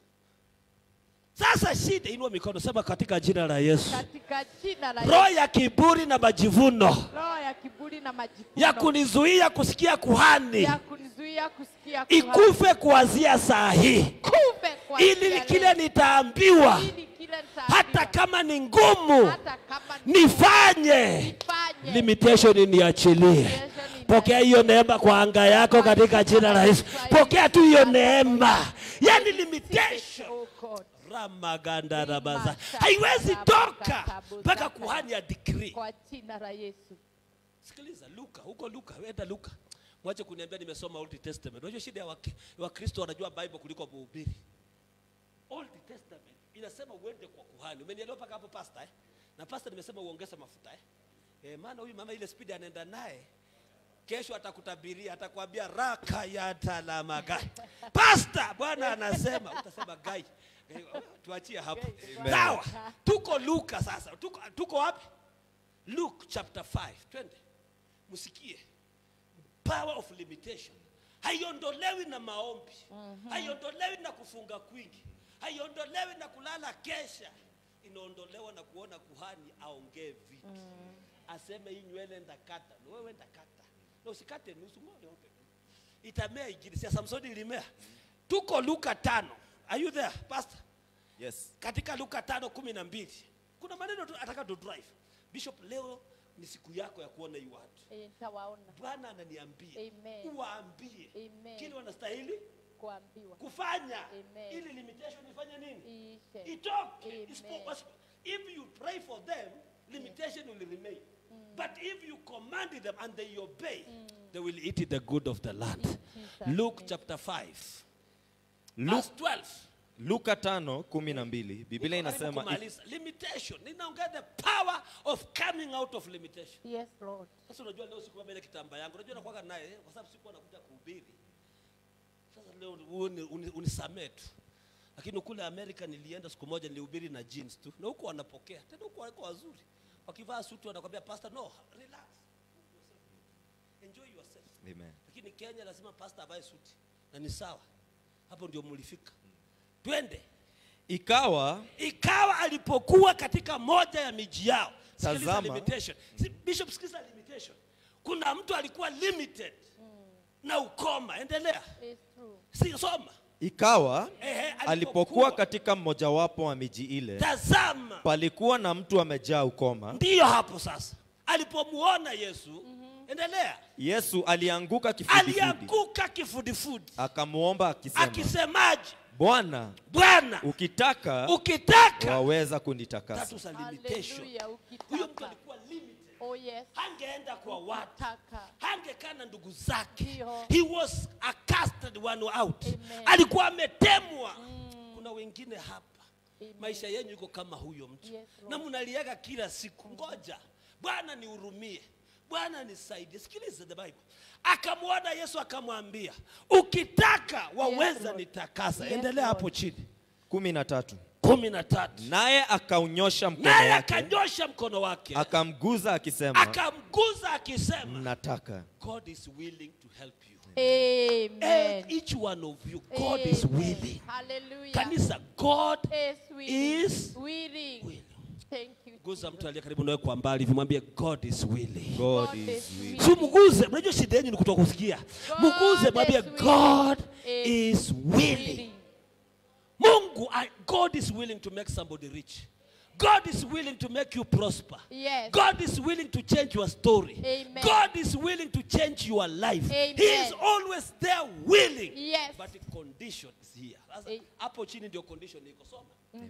Sasa shida, inua mikono, sema katika jina la Yesu, Katika jina la roho Yesu. ya kiburi na majivuno Roho ya kiburi na majivuno. ya kunizuia kusikia kuhani ya kunizuia kusikia kuhani. ikufe kuanzia saa hii, Kufe kwa ili njia kile leo. nitaambiwa, Ili kile nitaambiwa. hata kama ni ngumu, hata kama nifanye nifanye. limitation niachilie. Pokea hiyo neema kwa anga yako katika jina la Yesu. Pokea tu hiyo neema, yani limitation Oh God. ramaganda rabaza haiwezi toka mpaka kuhani ya decree. Kwa jina la Yesu. Sikiliza Luka, huko Luka, enda Luka. Mwache kuniambia nimesoma Old Testament. Unajua shida ya Wak- Wakristo wanajua Bible kuliko mhubiri. Old Testament inasema uende kwa kuhani. Umenielewa mpaka hapo pastor eh? Na pastor nimesema uongeze mafuta eh? Eh, maana huyu mama ile speed anaenda naye kesho atakutabiria, atakwambia raka ya talamaga. Pastor, Bwana anasema, utasema gai. Eh, Tuachie hapo. Sawa. Tuko Luka sasa. Tuko, tuko wapi? Luke chapter 5. Twende. Msikie. Power of limitation. Haiondolewi na maombi. Haiondolewi na kufunga kwingi. Haiondolewi na kulala kesha. Inaondolewa na kuona kuhani aongee vitu. Aseme hii nywele ndakata. Na wewe ndakata. Na usikate nusu moja yote. Itamea ingine. Si ya Samsoni ilimea. Tuko Luka tano. Are you there, pastor? Yes. katika Luka tano kumi na mbili kuna maneno tu ataka to drive bishop. Leo ni siku yako ya kuona hii watu. Eh, Nitawaona. Bwana ananiambia Amen. uwaambie Amen. kile wanastahili kuambiwa kufanya Amen. ili limitation ifanye nini iishe itoke Amen. Isipo- wasi- if you pray for them limitation will remain but if you command them and they obey they will eat the good of the land Jesus' luke name. chapter 5 Lu- verse 12 luka tano kumi na mbili biblia Niko karibu inasema kumaliza. limitation ninaongea the power of coming out of limitation yes lord sasa unajua leo sikuwa mbele kitamba yangu unajua nakuwaga naye eh, kwa sababu sikuwa nakuja kuhubiri sasa leo uni- uni- unisamee tu lakini kule amerika nilienda siku moja nilihubiri na jeans tu na huko wanapokea tena huko wako wazuri wakivaa suti wanakwambia pastor no relax enjoy yourself Amen. lakini kenya lazima pastor avae suti na ni sawa hapo ndio mulifika twende ikawa ikawa alipokuwa katika moja ya miji yao Sikiliza Tazama. limitation. Si- bishop sikiliza limitation kuna mtu alikuwa limited na ukoma endelea it's true si soma ikawa Ehe, alipokuwa- alipokuwa katika mmojawapo wa miji ile tazama palikuwa na mtu amejaa ukoma ndiyo hapo sasa alipomuona yesu endelea yesu alianguka kifudifudi alianguka kifudifudi akamwomba akisema akisemaje bwana bwana ukitaka ukitaka waweza kunitakasa That was a limitation haleluya huyo mtu ukitaka alikuwa limited oh yes hangeenda kwa watu taka hangekaa na ndugu zake Ndio. he was a casted one out Amen. alikuwa ametemwa kuna wengine hapa Amen. maisha yenyu iko kama huyo mtu Yes, Lord. na mnaliaga kila siku ngoja bwana nihurumie bwana nisaidie sikiliza the bible akamwona yesu akamwambia ukitaka waweza Lord. nitakasa Yes, endelea Lord. hapo chini kumi na tatu kumi na tatu naye akaunyosha mkono naye wake akanyosha mkono wake akamguza akisema akamguza akisema nataka god is willing to help you amen And each one of you, God is Amen. willing. haleluya Kanisa, God is willing is willing willing. thank you Guza mtu aliye karibu nawe kwa mbali, hivi mwambie God is willing. god God is is willing. Si mguze, mnajua shida yenu ni kutoka kusikia. God Mguze, mwambie is willing. God Is is willing. Mungu, I- God is willing to make somebody rich. God is willing to make you prosper. Yes. God is willing to change your story. Amen. God is willing to change your life. Amen. He is always there willing. Yes. But the condition is here. Sasa, A- hapo chini ndio condition iko. Soma.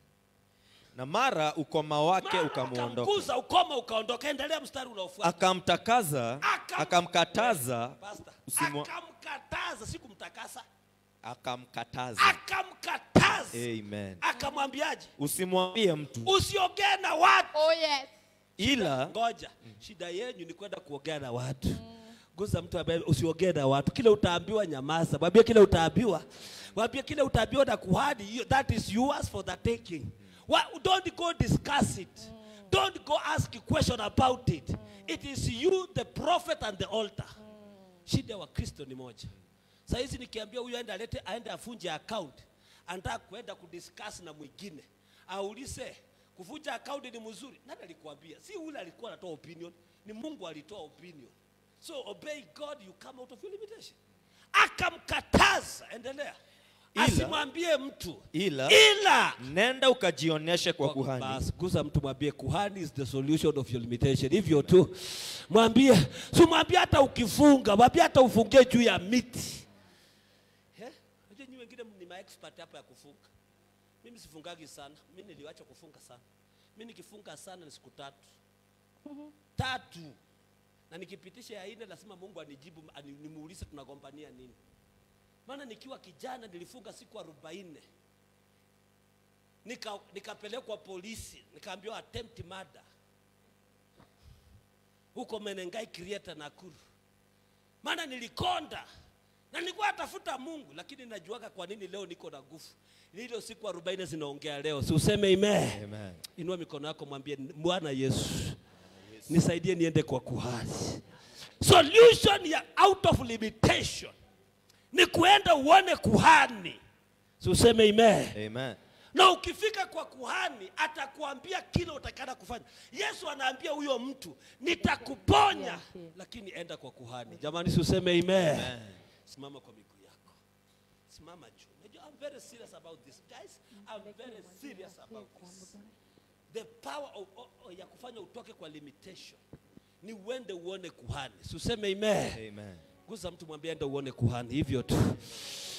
na mara ukoma wake Mara ukamwondoka akamguza ukoma ukaondoka. Endelea mstari unaofuata. akamtakaza Akam- akamkataza Pastor, usimwa- akamkataza si kumtakasa. akamkataza Akamkataza. amen Akamwambiaje? usimwambie mtu Usiongee na watu. oh yes ila ngoja shida yenyu ni kwenda kuongea na watu guza mtu ambaye usiongee na watu kile utaambiwa nyamaza mwambie kile utaambiwa mwambie kile utaambiwa na kuhani you- that is yours for the taking Wha- don't go discuss it don't go ask a question about it it is you the prophet and the altar shida ya wakristo ni moja saa hizi nikiambia huyu aende alete aende afunje account anataka kuenda kudiscuss na mwingine aulize kuvunja account ni mzuri nani alikuambia si ule alikuwa anatoa opinion ni mungu alitoa opinion so obey god you come out of your limitation akamkataza endelea Ila- asimwambie mtu ila ila nenda ukajionyeshe kwa kuhani Basi, guza mtu mwambie kuhani is the solution of your limitation. Hivyo tu mwambie, si mwambie hata ukifunga, mwambie hata ufungie juu ya miti. Eh? Unajua nyinyi wengine ni maexpert hapa ya kufunga. Mimi sifungagi sana, mimi niliwacha kufunga sana. Mimi nikifunga sana ni siku tatu tatu, na nikipitisha ya nne lazima Mungu anijibu, ani- nimuulize tunagombania nini. Maana nikiwa kijana nilifunga siku arobaini nika nikapelekwa polisi nikaambiwa attempt murder huko Menengai Krieta Nakuru, maana nilikonda na nilikuwa natafuta Mungu, lakini najuaga kwa nini leo niko na nguvu. Ni Hilo siku 40 zinaongea leo, si useme amen. Amen. Inua mikono yako, mwambie Bwana Yesu, nisaidie niende kwa kuhani. Solution ya out of limitation ni kuenda uone kuhani, si useme amen Amen. na ukifika kwa kuhani atakuambia kile utakana kufanya yesu anaambia huyo mtu nitakuponya Yeah, yeah. lakini enda kwa kuhani jamani si useme amen simama kwa miguu yako simama juu Unajua, I'm very serious about this guys I'm very serious about this the power of, of, of, ya kufanya utoke kwa limitation ni uende uone kuhani si useme amen Amen. guza mtu mwambie enda uone kuhani hivyo tu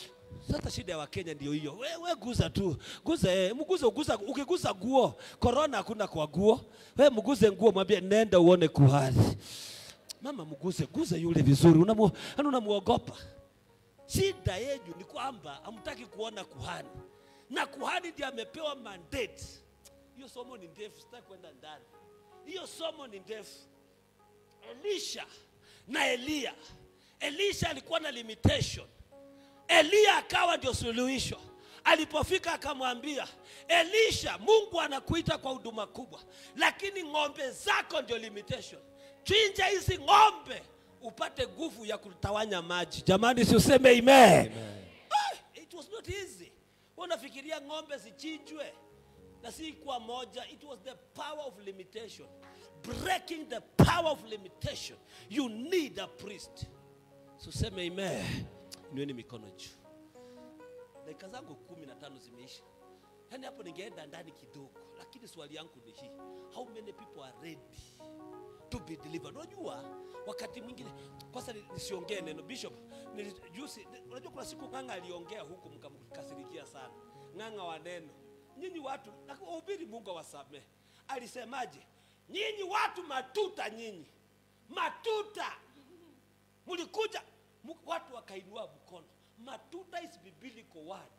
Sasa shida ya Wakenya ndio hiyo. We, we guza tu. Guza eh, mguze uguza ukiguza nguo. Corona hakuna kwa nguo. We mguze nguo mwambie nenda uone kuhani. Mama mguze, guza yule vizuri. Unamu, yani unamuogopa. Shida yenu ni kwamba hamtaki kuona kuhani. Na kuhani ndiye amepewa mandate. Hiyo somo ni ndefu, sitaki kwenda ndani. Hiyo somo ni ndefu. Elisha na Eliya. Elisha alikuwa na limitation. Eliya akawa ndio suluhisho. Alipofika akamwambia Elisha, Mungu anakuita kwa huduma kubwa, lakini ng'ombe zako ndio limitation. Chinja hizi ng'ombe upate nguvu ya kutawanya maji. Jamani, si useme amen. Ah, it was not easy. Unafikiria ng'ombe zichinjwe na si kuwa moja. It was the power of limitation, breaking the power of limitation. You need a priest. So seme amen. Inueni mikono juu. Dakika zangu kumi na tano zimeisha. Yaani hapo ningeenda ndani kidogo, lakini swali yangu ni hii. How many people are ready to be delivered? Unajua wakati mwingine kwanza ni- nisiongee neno bishop. nili- Juzi unajua kuna siku ng'anga aliongea huku mkamkasirikia sana. Ng'anga wa neno. Nyinyi watu na kuhubiri Mungu awasamehe. Alisemaje? Nyinyi watu matuta nyinyi. Matuta mlikuja mu- watu wakainua mkono matuta is biblical word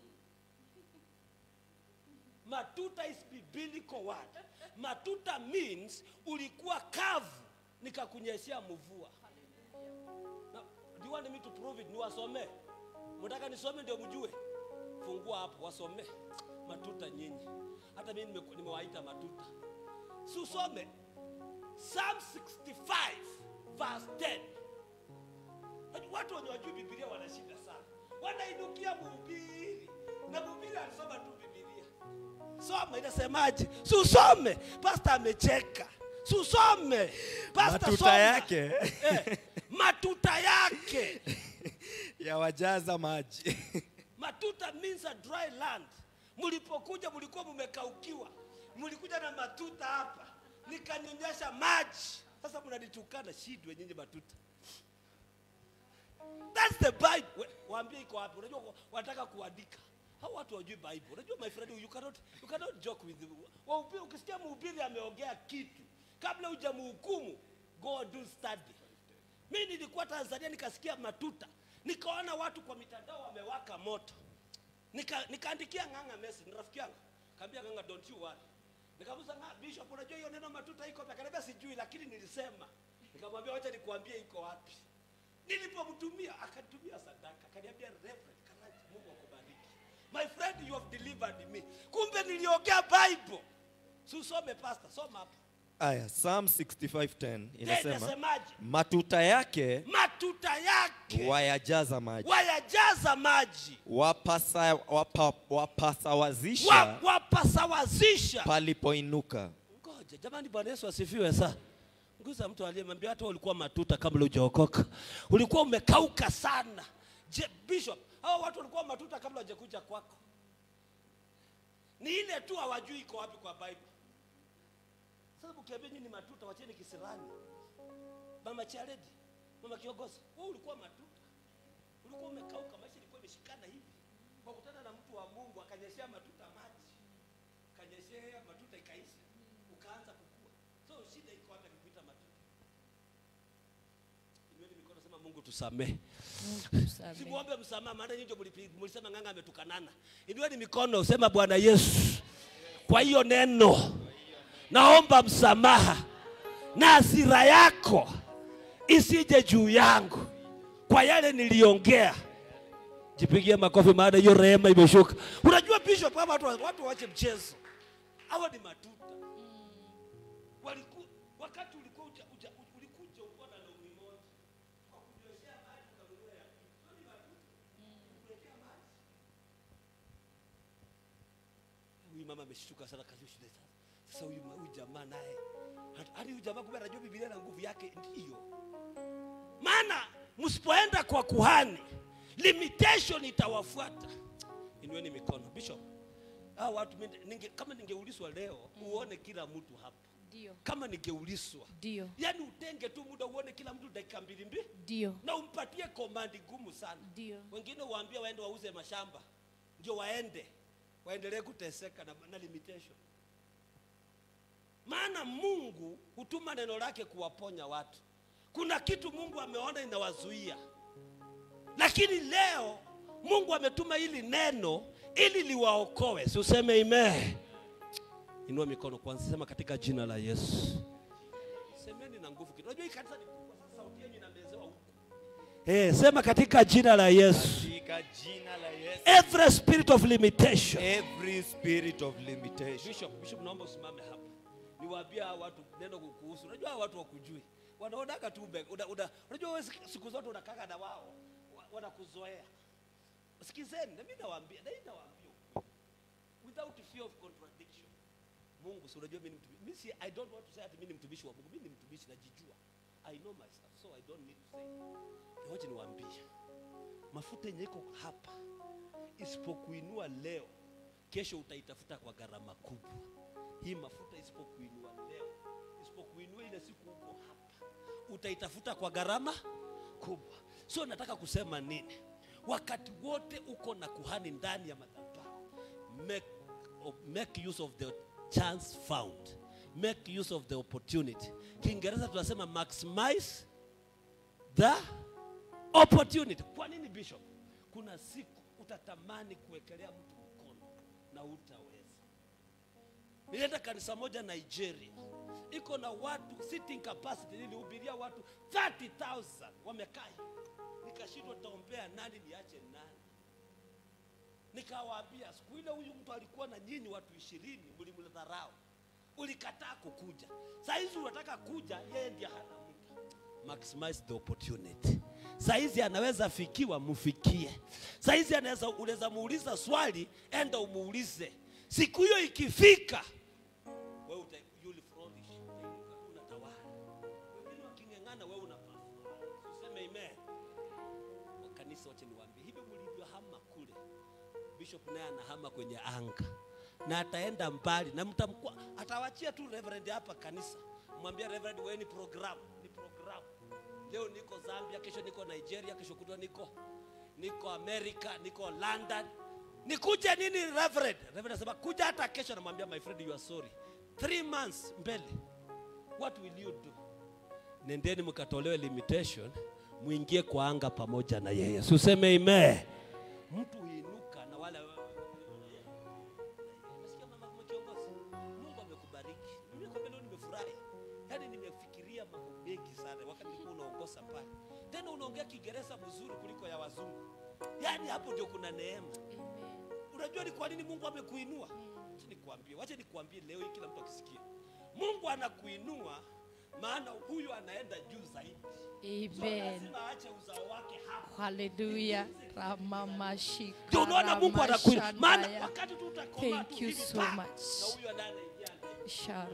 matuta is biblical word matuta means ulikuwa kavu nikakunyeshea mvua Na- do you want me to prove it niwasomee mtaka nisome ndio mjue fungua hapo wasomee matuta nyinyi hata mimi nime- nimewaita matuta si usome Psalm 65 verse 10 Watu- Watu wenye wajui Biblia wana shida sana, wanainukia mhubiri na mhubiri alisoma tu Biblia. Soma inasemaje? Si usome. Pastor amecheka. Si usome. Pastor Matuta soma. yake. Eh, matuta yake. yawajaza maji Matuta means a dry land. Mlipokuja mlikuwa mmekaukiwa, mlikuja na matuta hapa, nikanyonyesha maji. Sasa mnanitukana shidwe nyinyi matuta. That's the Bible. We- Waambie iko wapi? Unajua wanataka kuandika. Hao watu wajui Bible. Unajua my friend, you cannot you cannot joke with them. Wahubiri, ukisikia mhubiri ameongea kitu kabla hujamhukumu, go and do study. Mimi nilikuwa Tanzania nikasikia matuta, nikaona watu kwa mitandao wamewaka moto, nika nikaandikia Ng'ang'a message, ni rafiki yangu, kaambia Ng'ang'a, don't you worry. Nikamuuliza Ng'ang'a, Bishop, unajua hiyo neno matuta iko wapi? Akaniambia sijui, lakini nilisema. Nikamwambia wacha nikuambie iko wapi. Nilipomtumia akanitumia sadaka, akaniambia Reverend Karanja, Mungu akubariki. My friend, you have delivered me. Kumbe niliongea Bible. Si usome pastor, soma hapo. aya psalm 65:10 inasema Inasemaje? matuta yake Matuta yake wayajaza maji wayajaza maji wapasa, wapa, wapasawazisha wa, wapasawazisha. palipoinuka Ngoja jamani, Bwana Yesu asifiwe. Saa nguza mtu aliyemwambia hata ulikuwa matuta kabla hujaokoka, ulikuwa umekauka sana. Je, Bishop, hao watu walikuwa matuta kabla hawajakuja kwako. Ni ile tu hawajui iko wapi kwa Bible. Sasa ukiambia nyinyi ni matuta, wacheni kisirani. Mama Charedi, mama kiongozi, wewe ulikuwa matuta, ulikuwa umekauka, maisha ilikuwa imeshikana hivi. Kwa kutana na mtu wa Mungu akanyeshea matuta maji, kanyeshea matuta ikaisha, ukaanza kukua. So shida iko wapi akikuita matuta? Inueni mikono, sema Mungu tusamehe. Simuombe msamaha, maana nyinyi ndio mlipi- mlisema Ng'ang'a ametukanana. Inueni mikono, sema Bwana Yesu, kwa hiyo neno naomba msamaha na hasira yako isije juu yangu kwa yale niliongea. Jipigie makofi, maana hiyo rehema imeshuka. Unajua bishop, kama watu watu waache mchezo, hawa ni matuta waliku, wakati ulikuwa uja, uja, ulikuja ulikuwa na longi moja kwa kunyoshea maji ukanunua ya pili. Hiyo ni matuta. Kuwekea maji. Huyu mama ameshtuka sana kazi shule sasa. Sasa huyu huyu jamaa naye hata- hadi huyu jamaa kumbe anajua Biblia na nguvu yake ndiyo. Maana msipoenda kwa kuhani limitation itawafuata. Inueni mikono. Bishop, hao watu mimi ninge, kama ningeulizwa leo uone kila mtu hapa Ndio. kama ningeuliswa Ndio. yaani utenge tu muda uone kila mtu dakika mbili mbili Ndio. na umpatie komandi ngumu sana Ndio. wengine waambia waende wauze mashamba ndio waende waendelee kuteseka na, na limitation maana mungu hutuma neno lake kuwaponya watu kuna kitu mungu ameona inawazuia lakini leo mungu ametuma hili neno ili liwaokoe si useme ime inua mikono kwanza sema katika jina la yesu semeni na nguvu kidogo unajua hii kanisa ni kubwa sasa sauti yenu inamezewa huku Eh, sema katika jina la Yesu. Katika jina la Yesu. Every spirit of limitation. Every spirit of limitation. Bishop, Bishop naomba usimame hapa. Niwaambia hawa watu neno kukuhusu. Unajua hawa watu wakujui. Wanaonaga tu be- una, una, unajua wewe siku- siku zote unakaka na wao. wa- Wanakuzoea. Sikizeni, na mimi nawaambia, na mimi nawaambia ukweli. without fear of contradiction. Mungu, si unajua mimi ni mtumishi. Mimi si I don't want to say ati mimi ni mtumishi wa Mungu. Mimi ni mtumishi najijua. I know myself, so I don't need to say. Ngoja niwaambie. Mafuta yenye iko hapa isipokuinua leo, kesho utaitafuta kwa gharama kubwa. Hii mafuta isipokuinua leo, isipokuinua ile siku uko hapa, utaitafuta kwa gharama kubwa. So nataka kusema nini? Wakati wote uko na kuhani ndani ya madhabahu, make, make use of the chance found, make use of the opportunity. Kiingereza tunasema maximize the opportunity. Kwa nini bishop? Kuna siku utatamani kuwekelea mtu mkono na utaweza. Nilienda kanisa moja Nigeria, iko na watu sitting capacity, nilihubiria watu 30,000 wamekaa, nikashindwa taombea nani niache nani. Nikawaambia siku ile huyu mtu alikuwa na nyinyi watu ishirini, mlimdharau, ulikataa kukuja. Saa hizi unataka kuja, yeye ndiye hana muda. Maximize the opportunity. Saa hizi anaweza fikiwa, mfikie. Saa hizi anaweza unaweza muuliza swali, enda umuulize. Siku hiyo ikifika, wewe uta you'll flourish, utainuka tu unatawala. Wengine waking'ang'ana, wewe unapasua. Useme amen. Wa kanisa, wacha niwaambie hivi, mlivyohama kule bishop naye anahama kwenye anga na ataenda mbali na mtamkwa atawachia tu reverend hapa kanisa mwambia reverend wewe ni program ni program leo niko Zambia kesho niko Nigeria kesho kutwa niko niko America niko London nikuje nini reverend reverend anasema kuja hata kesho namwambia my friend you are sorry three months mbele what will you do nendeni mkatolewe limitation muingie kwa anga pamoja na yeye Si useme amen mtu huinuka na wale Umesikia mama kama kiongozi? Mungu amekubariki. Mimi kwa leo nimefurahi. Yaani nimefikiria mambo mengi sana wakati nilikuwa unaongoza pale. Tena unaongea Kiingereza mzuri kuliko ya wazungu. Yaani hapo ndio kuna neema. Unajua ni kwa nini Mungu amekuinua? Wacha nikwambie, wacha nikwambie leo hii kila mtu akisikia. Mungu anakuinua maana huyu anaenda juu zaidi. So Amen. lazima aache uzao wake hapa. Hallelujah. Ramamashika. Ndio unaona Mungu anakuinua. Maana Ramashandaya. wakati tu utakomaa Thank tu you hivi so pa, much. Na huyu anayeingia anaingia.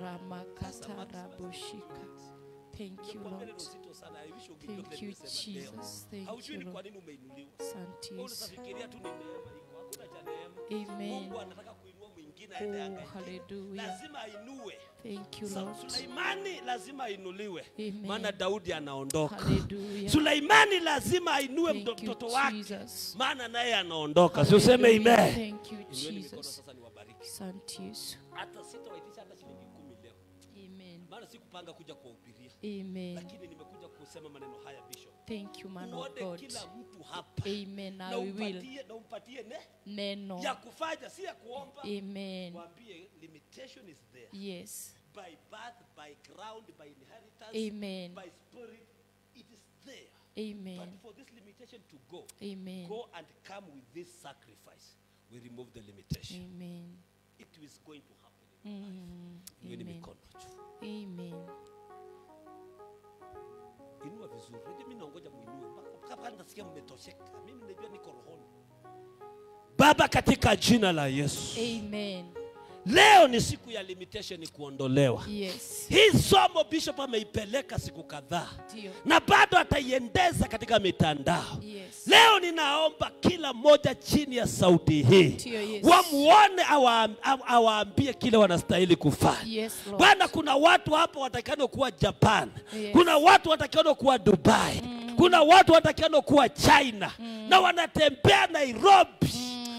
Sharamakatarabushika. Thank you, Nikwambia neno Lord. zito sana. I wish ungejua Thank kile you, nimesema leo. Jesus. Thank Haujui you, ni kwa Lord. nini umeinuliwa. Asante Wewe Yesu. unafikiria tu ni neema iko. Hakuna cha neema. Amen. Mungu anataka kuinua mwingine aende Oh, anga ingine. hallelujah. Lazima ainue. Thank you, Sa- Lord. Suleimani lazima ainuliwe. Amen. Maana Daudi anaondoka. Hallelujah. Suleimani lazima ainue Thank mto- you, mtoto wake. Jesus. Maana naye anaondoka. Si useme Hallelujah. amen. Thank you, Inueni mikono Jesus. sasa niwabariki. Asante Yesu. Hata sitawaitisha hata shilingi kumi leo. Amen. Maana sikupanga kuja kuwahubiria. Amen. Lakini nimekuja kusema maneno haya Bishop. Thank you, man of uone God. kila mtu hapa Amen. na I will. umpatie, na umpatie ne Neno. ya kufanya si ya kuomba Amen. mwambie limitation is there Yes. by birth by ground by inheritance Amen. by spirit it is there Amen. but for this limitation to go Amen. go and come with this sacrifice we remove the limitation Amen. it is going to happen in your life Mm. Inueni Amen. mikono juu Amen. inua vizuri unajua mimi naongoja muinue mpaka mpaka hapa nasikia mmetosheka mimi najua niko rohoni baba katika jina la yesu Amen. leo ni siku ya limitation kuondolewa Yes. hii somo bishop ameipeleka siku kadhaa Ndio. na bado ataiendeza katika mitandao Yes. leo ninaomba kila mmoja chini ya sauti hii Ndio, yes. wamuone awaam- awa- awaambie kile wanastahili kufanya Yes, Lord. bwana kuna watu hapa watakano kuwa japan Yes. kuna watu watakano kuwa dubai kuna watu watakano kuwa china na wanatembea nairobi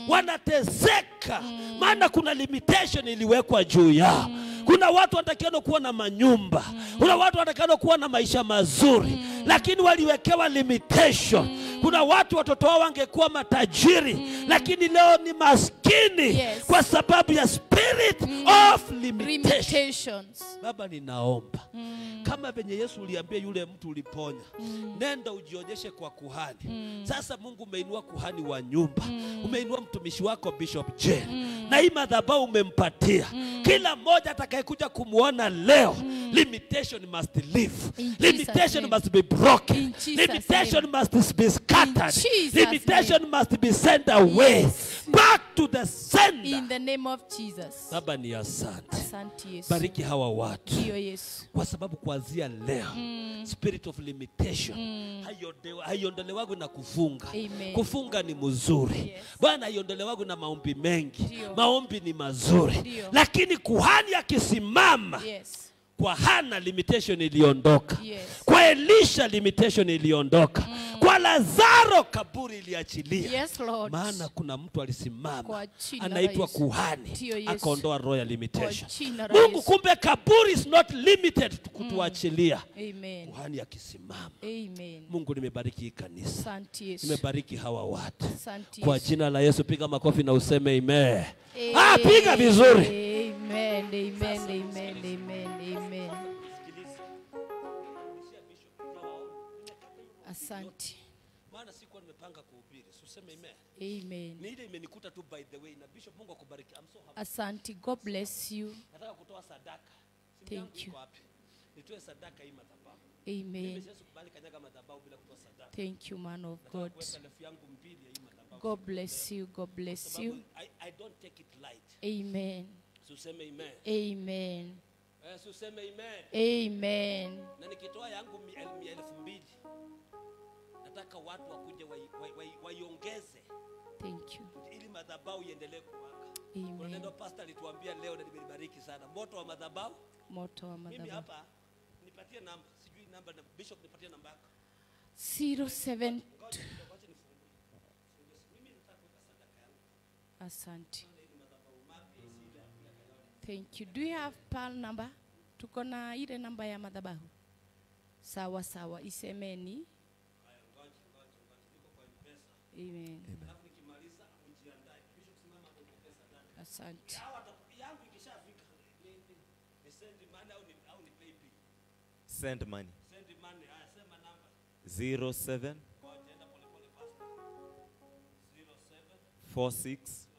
wanateseka maana kuna limitation iliwekwa juu yao kuna watu watakiano kuwa na manyumba kuna watu watakiano kuwa na maisha mazuri lakini waliwekewa limitation kuna watu watoto wao wangekuwa matajiri lakini leo ni maskini Yes. kwa sababu ya spirit of limitation Limitations. baba ninaomba kama venye yesu uliambia yule mtu uliponya nenda ujionyeshe kwa kuhani sasa mungu umeinua kuhani wa nyumba umeinua mtumishi wako bishop jen na hii madhabahu umempatia kila mmoja atakayekuja kumwona leo limitation must live In Jesus' limitation name. must be broken In Jesus' limitation name. must be scattered Jesus' limitation must be sent away Yes. back to the sender In the name of Jesus. baba ni asante Asante Yesu. bariki hawa watu Ndio Yesu. kwa sababu kuanzia leo spirit of limitation haiondolewa- haiondolewagu na kufunga Amen. kufunga ni mzuri Yes. bwana haiondolewagu na maombi mengi Ndio. maombi ni mazuri Ndio. lakini kuhani akisimama Yes. kwa hana limitation iliondoka Yes. kwa elisha limitation iliondoka kwa lazaro kaburi iliachilia Yes, Lord. maana kuna mtu alisimama Kwa jina la anaitwa Yesu. kuhani Ndio, Yesu. akaondoa roho ya limitation Kwa jina la mungu Yesu. kumbe kaburi is not limited to kutuachilia Amen. kuhani akisimama Amen. mungu nimebariki hii kanisa Asante Yesu. nimebariki hawa watu Asante kwa Yesu. jina la yesu piga makofi na useme ime ah, piga vizuri Amen. Amen. Amen. Amen. Amen. Asante. maana sikuwa nimepanga kuhubiri useme ime Amen. ni ile imenikuta tu by the way na bishop mungu akubariki I'm so happy. Asante. God bless you. nataka kutoa sadaka Simu Thank yangu you. iko wapi nitoe sadaka hii madhabahu Amen. mimi siwezi kubali kanyaga madhabahu bila kutoa sadaka Thank you, man of nataka God. kuweka elfu yangu mbili ya hii madhabahu God bless you. God bless sababu you. I, I don't take it light Amen. si useme amen Amen. eh, si useme amen Amen. na nikitoa yangu mi- el- mi- elfu mbili nataka watu wakuje waiongeze wai, wai, waiongeze Thank you. ili madhabahu iendelee kuwaka kuna Amen. neno pasta alituambia leo na nimelibariki sana moto wa madhabahu Moto wa mimi madhabahu. hapa nipatie namba sijui namba na bishop nipatie namba yako 07 Asante. Thank you. Do you have PAL number? Tuko na ile namba ya madhabahu. Sawa sawa, isemeni. Amen. Asante. yangu ikishafika ni, ni, ni send money au ni, au ni pay bill Send money. send money haya sema namba 07 ngoja enda pole pole fast 07 46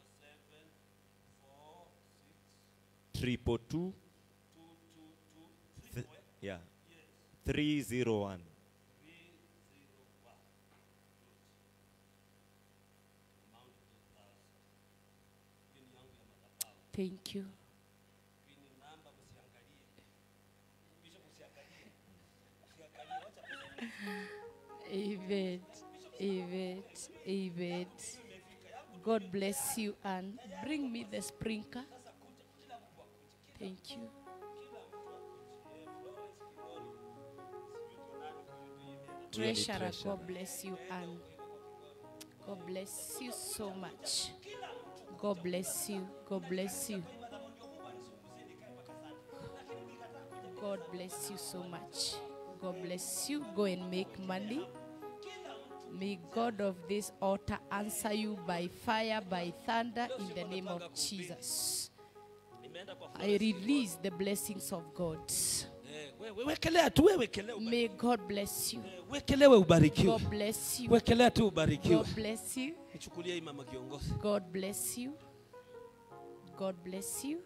triple two Th- yeah 301 Thank you. Amen. Amen. Amen. God bless you and bring me the sprinkler. Thank you. Treasurer, God bless you and God bless you so much. God bless you. God bless you. God bless you so much. God bless you. Go and make money. May God of this altar answer you by fire, by thunder, in the name of Jesus. imeenda kwa I release the blessings of God. eh, we- we- wekelea tu wewe wekelea ubarikiwe. May God bless you. Eh, wekelewe ubarikiwe God bless you. wekelea tu ubarikiwe God bless you. nichukulie hii mama kiongozi God bless you. God bless you.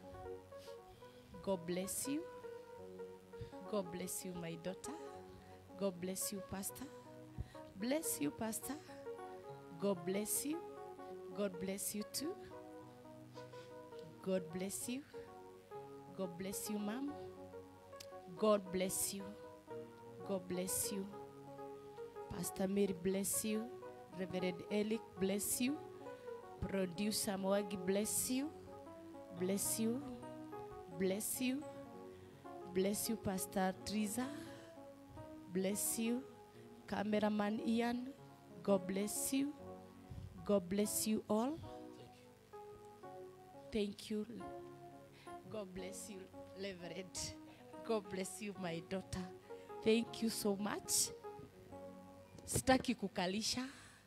God bless you. God bless you, my daughter. God bless you, Pastor. Bless you, Pastor. God bless you. God bless you too. God bless you. God bless you, ma'am. God bless you. God bless you. Pastor Mary, bless you. Reverend Elick, bless you. Producer Mwagi, bless you. Bless you. Bless you. Bless you, Pastor Triza. Bless you. Cameraman Ian, God bless you. God bless you all. Thank you. God bless you, Reverend. God bless you, my daughter. Thank you so much. Sitaki kukalisha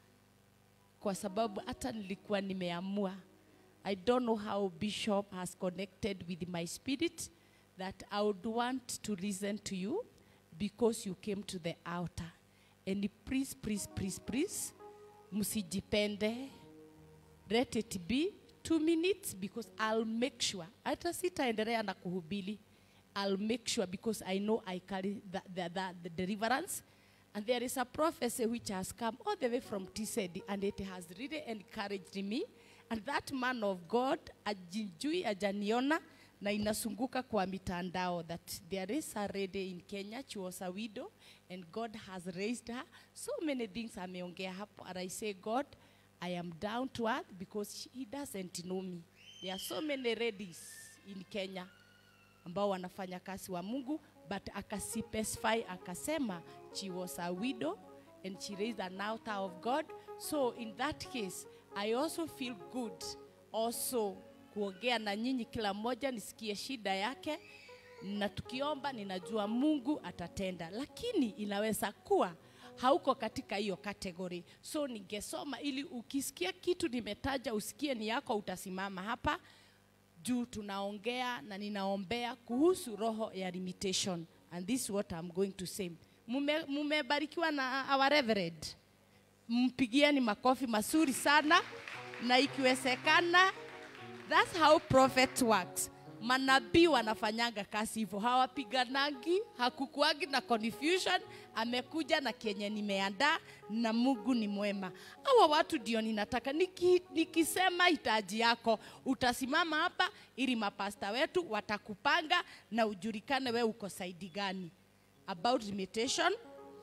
kwa sababu hata nilikuwa nimeamua. I don't know how Bishop has connected with my spirit that I would want to listen to you because you came to the altar. And please, please, please, please, msijipende. Let it be two minutes because I'll make sure. Hata sitaendelea na kuhubiri. I'll make sure because I know I carry the, the, the, the deliverance. And there is a prophecy which has come all the way from TCD and it has really encouraged me. And that man of God, ajijui ajaniona na inasunguka kwa mitandao that there is a lady in Kenya, she was a widow and God has raised her. So many things ameongea hapo and I say God, I am down to earth because she, he doesn't know me. There are so many ladies in Kenya ambao wanafanya kazi wa Mungu but akaspecify akasema she was a widow and she raised an altar of God. So in that case, I also feel good also kuongea na nyinyi kila mmoja nisikie shida yake na tukiomba ninajua Mungu atatenda, lakini inaweza kuwa hauko katika hiyo kategori. So ningesoma ili ukisikia kitu nimetaja usikie ni yako, utasimama hapa juu tunaongea na ninaombea kuhusu roho ya limitation and this is what I'm going to say. Mume- Mumebarikiwa na our reverend, mpigieni makofi mazuri sana, na ikiwezekana, that's how prophet works. Manabii wanafanyanga kazi hivyo, hawapiganagi, hakukuagi na confusion. Amekuja na kenye nimeandaa, na Mungu ni mwema. Hawa watu ndio ninataka niki, nikisema hitaji yako, utasimama hapa ili mapasta wetu watakupanga na ujulikane we uko saidi gani. About limitation,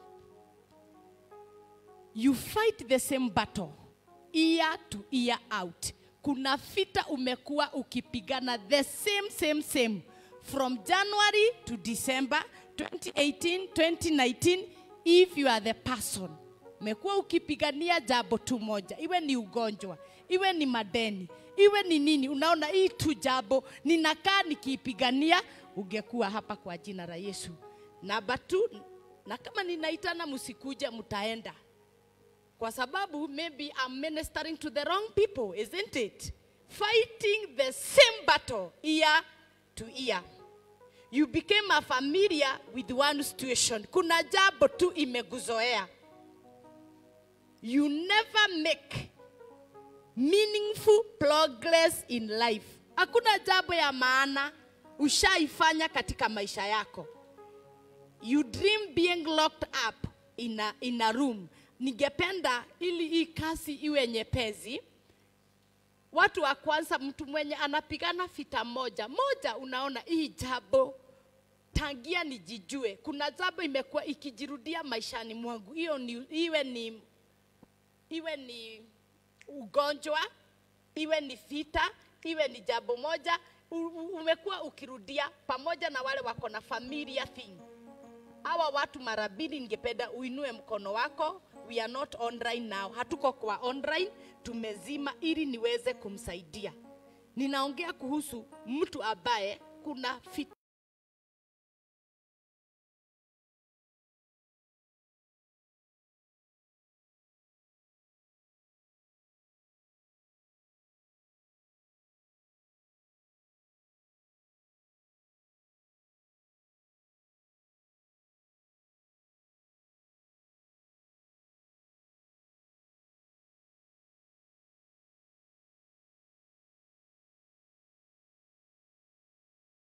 you fight the same battle year to year out. Kuna vita umekuwa ukipigana the same same same from January to December 2018 2019 if you are the person umekuwa ukipigania jambo tu moja, iwe ni ugonjwa, iwe ni madeni, iwe ni nini, unaona hii tu jambo ninakaa nikiipigania, ungekuwa hapa kwa jina la Yesu. Namba tu, na kama ninaitana msikuje, mtaenda kwa sababu maybe I'm ministering to the wrong people, isn't it? Fighting the same battle year to year. You became a familiar with one situation. Kuna jambo tu imekuzoea. You never make meaningful progress in life. Hakuna jambo ya maana ushaifanya katika maisha yako. You dream being locked up in a, in a room. Ningependa ili hii kazi iwe nyepesi. Watu wa kwanza, mtu mwenye anapigana vita moja moja, unaona hii jambo tangia nijijue, kuna jambo imekuwa ikijirudia maishani mwangu, hiyo ni, iwe ni iwe ni ugonjwa, iwe ni vita, iwe ni jambo moja u- u- umekuwa ukirudia pamoja na wale wako na familia thing. Hawa watu mara mbili, ningependa uinue mkono wako. We are not online now, hatuko kwa online, tumezima ili niweze kumsaidia. Ninaongea kuhusu mtu ambaye kuna fit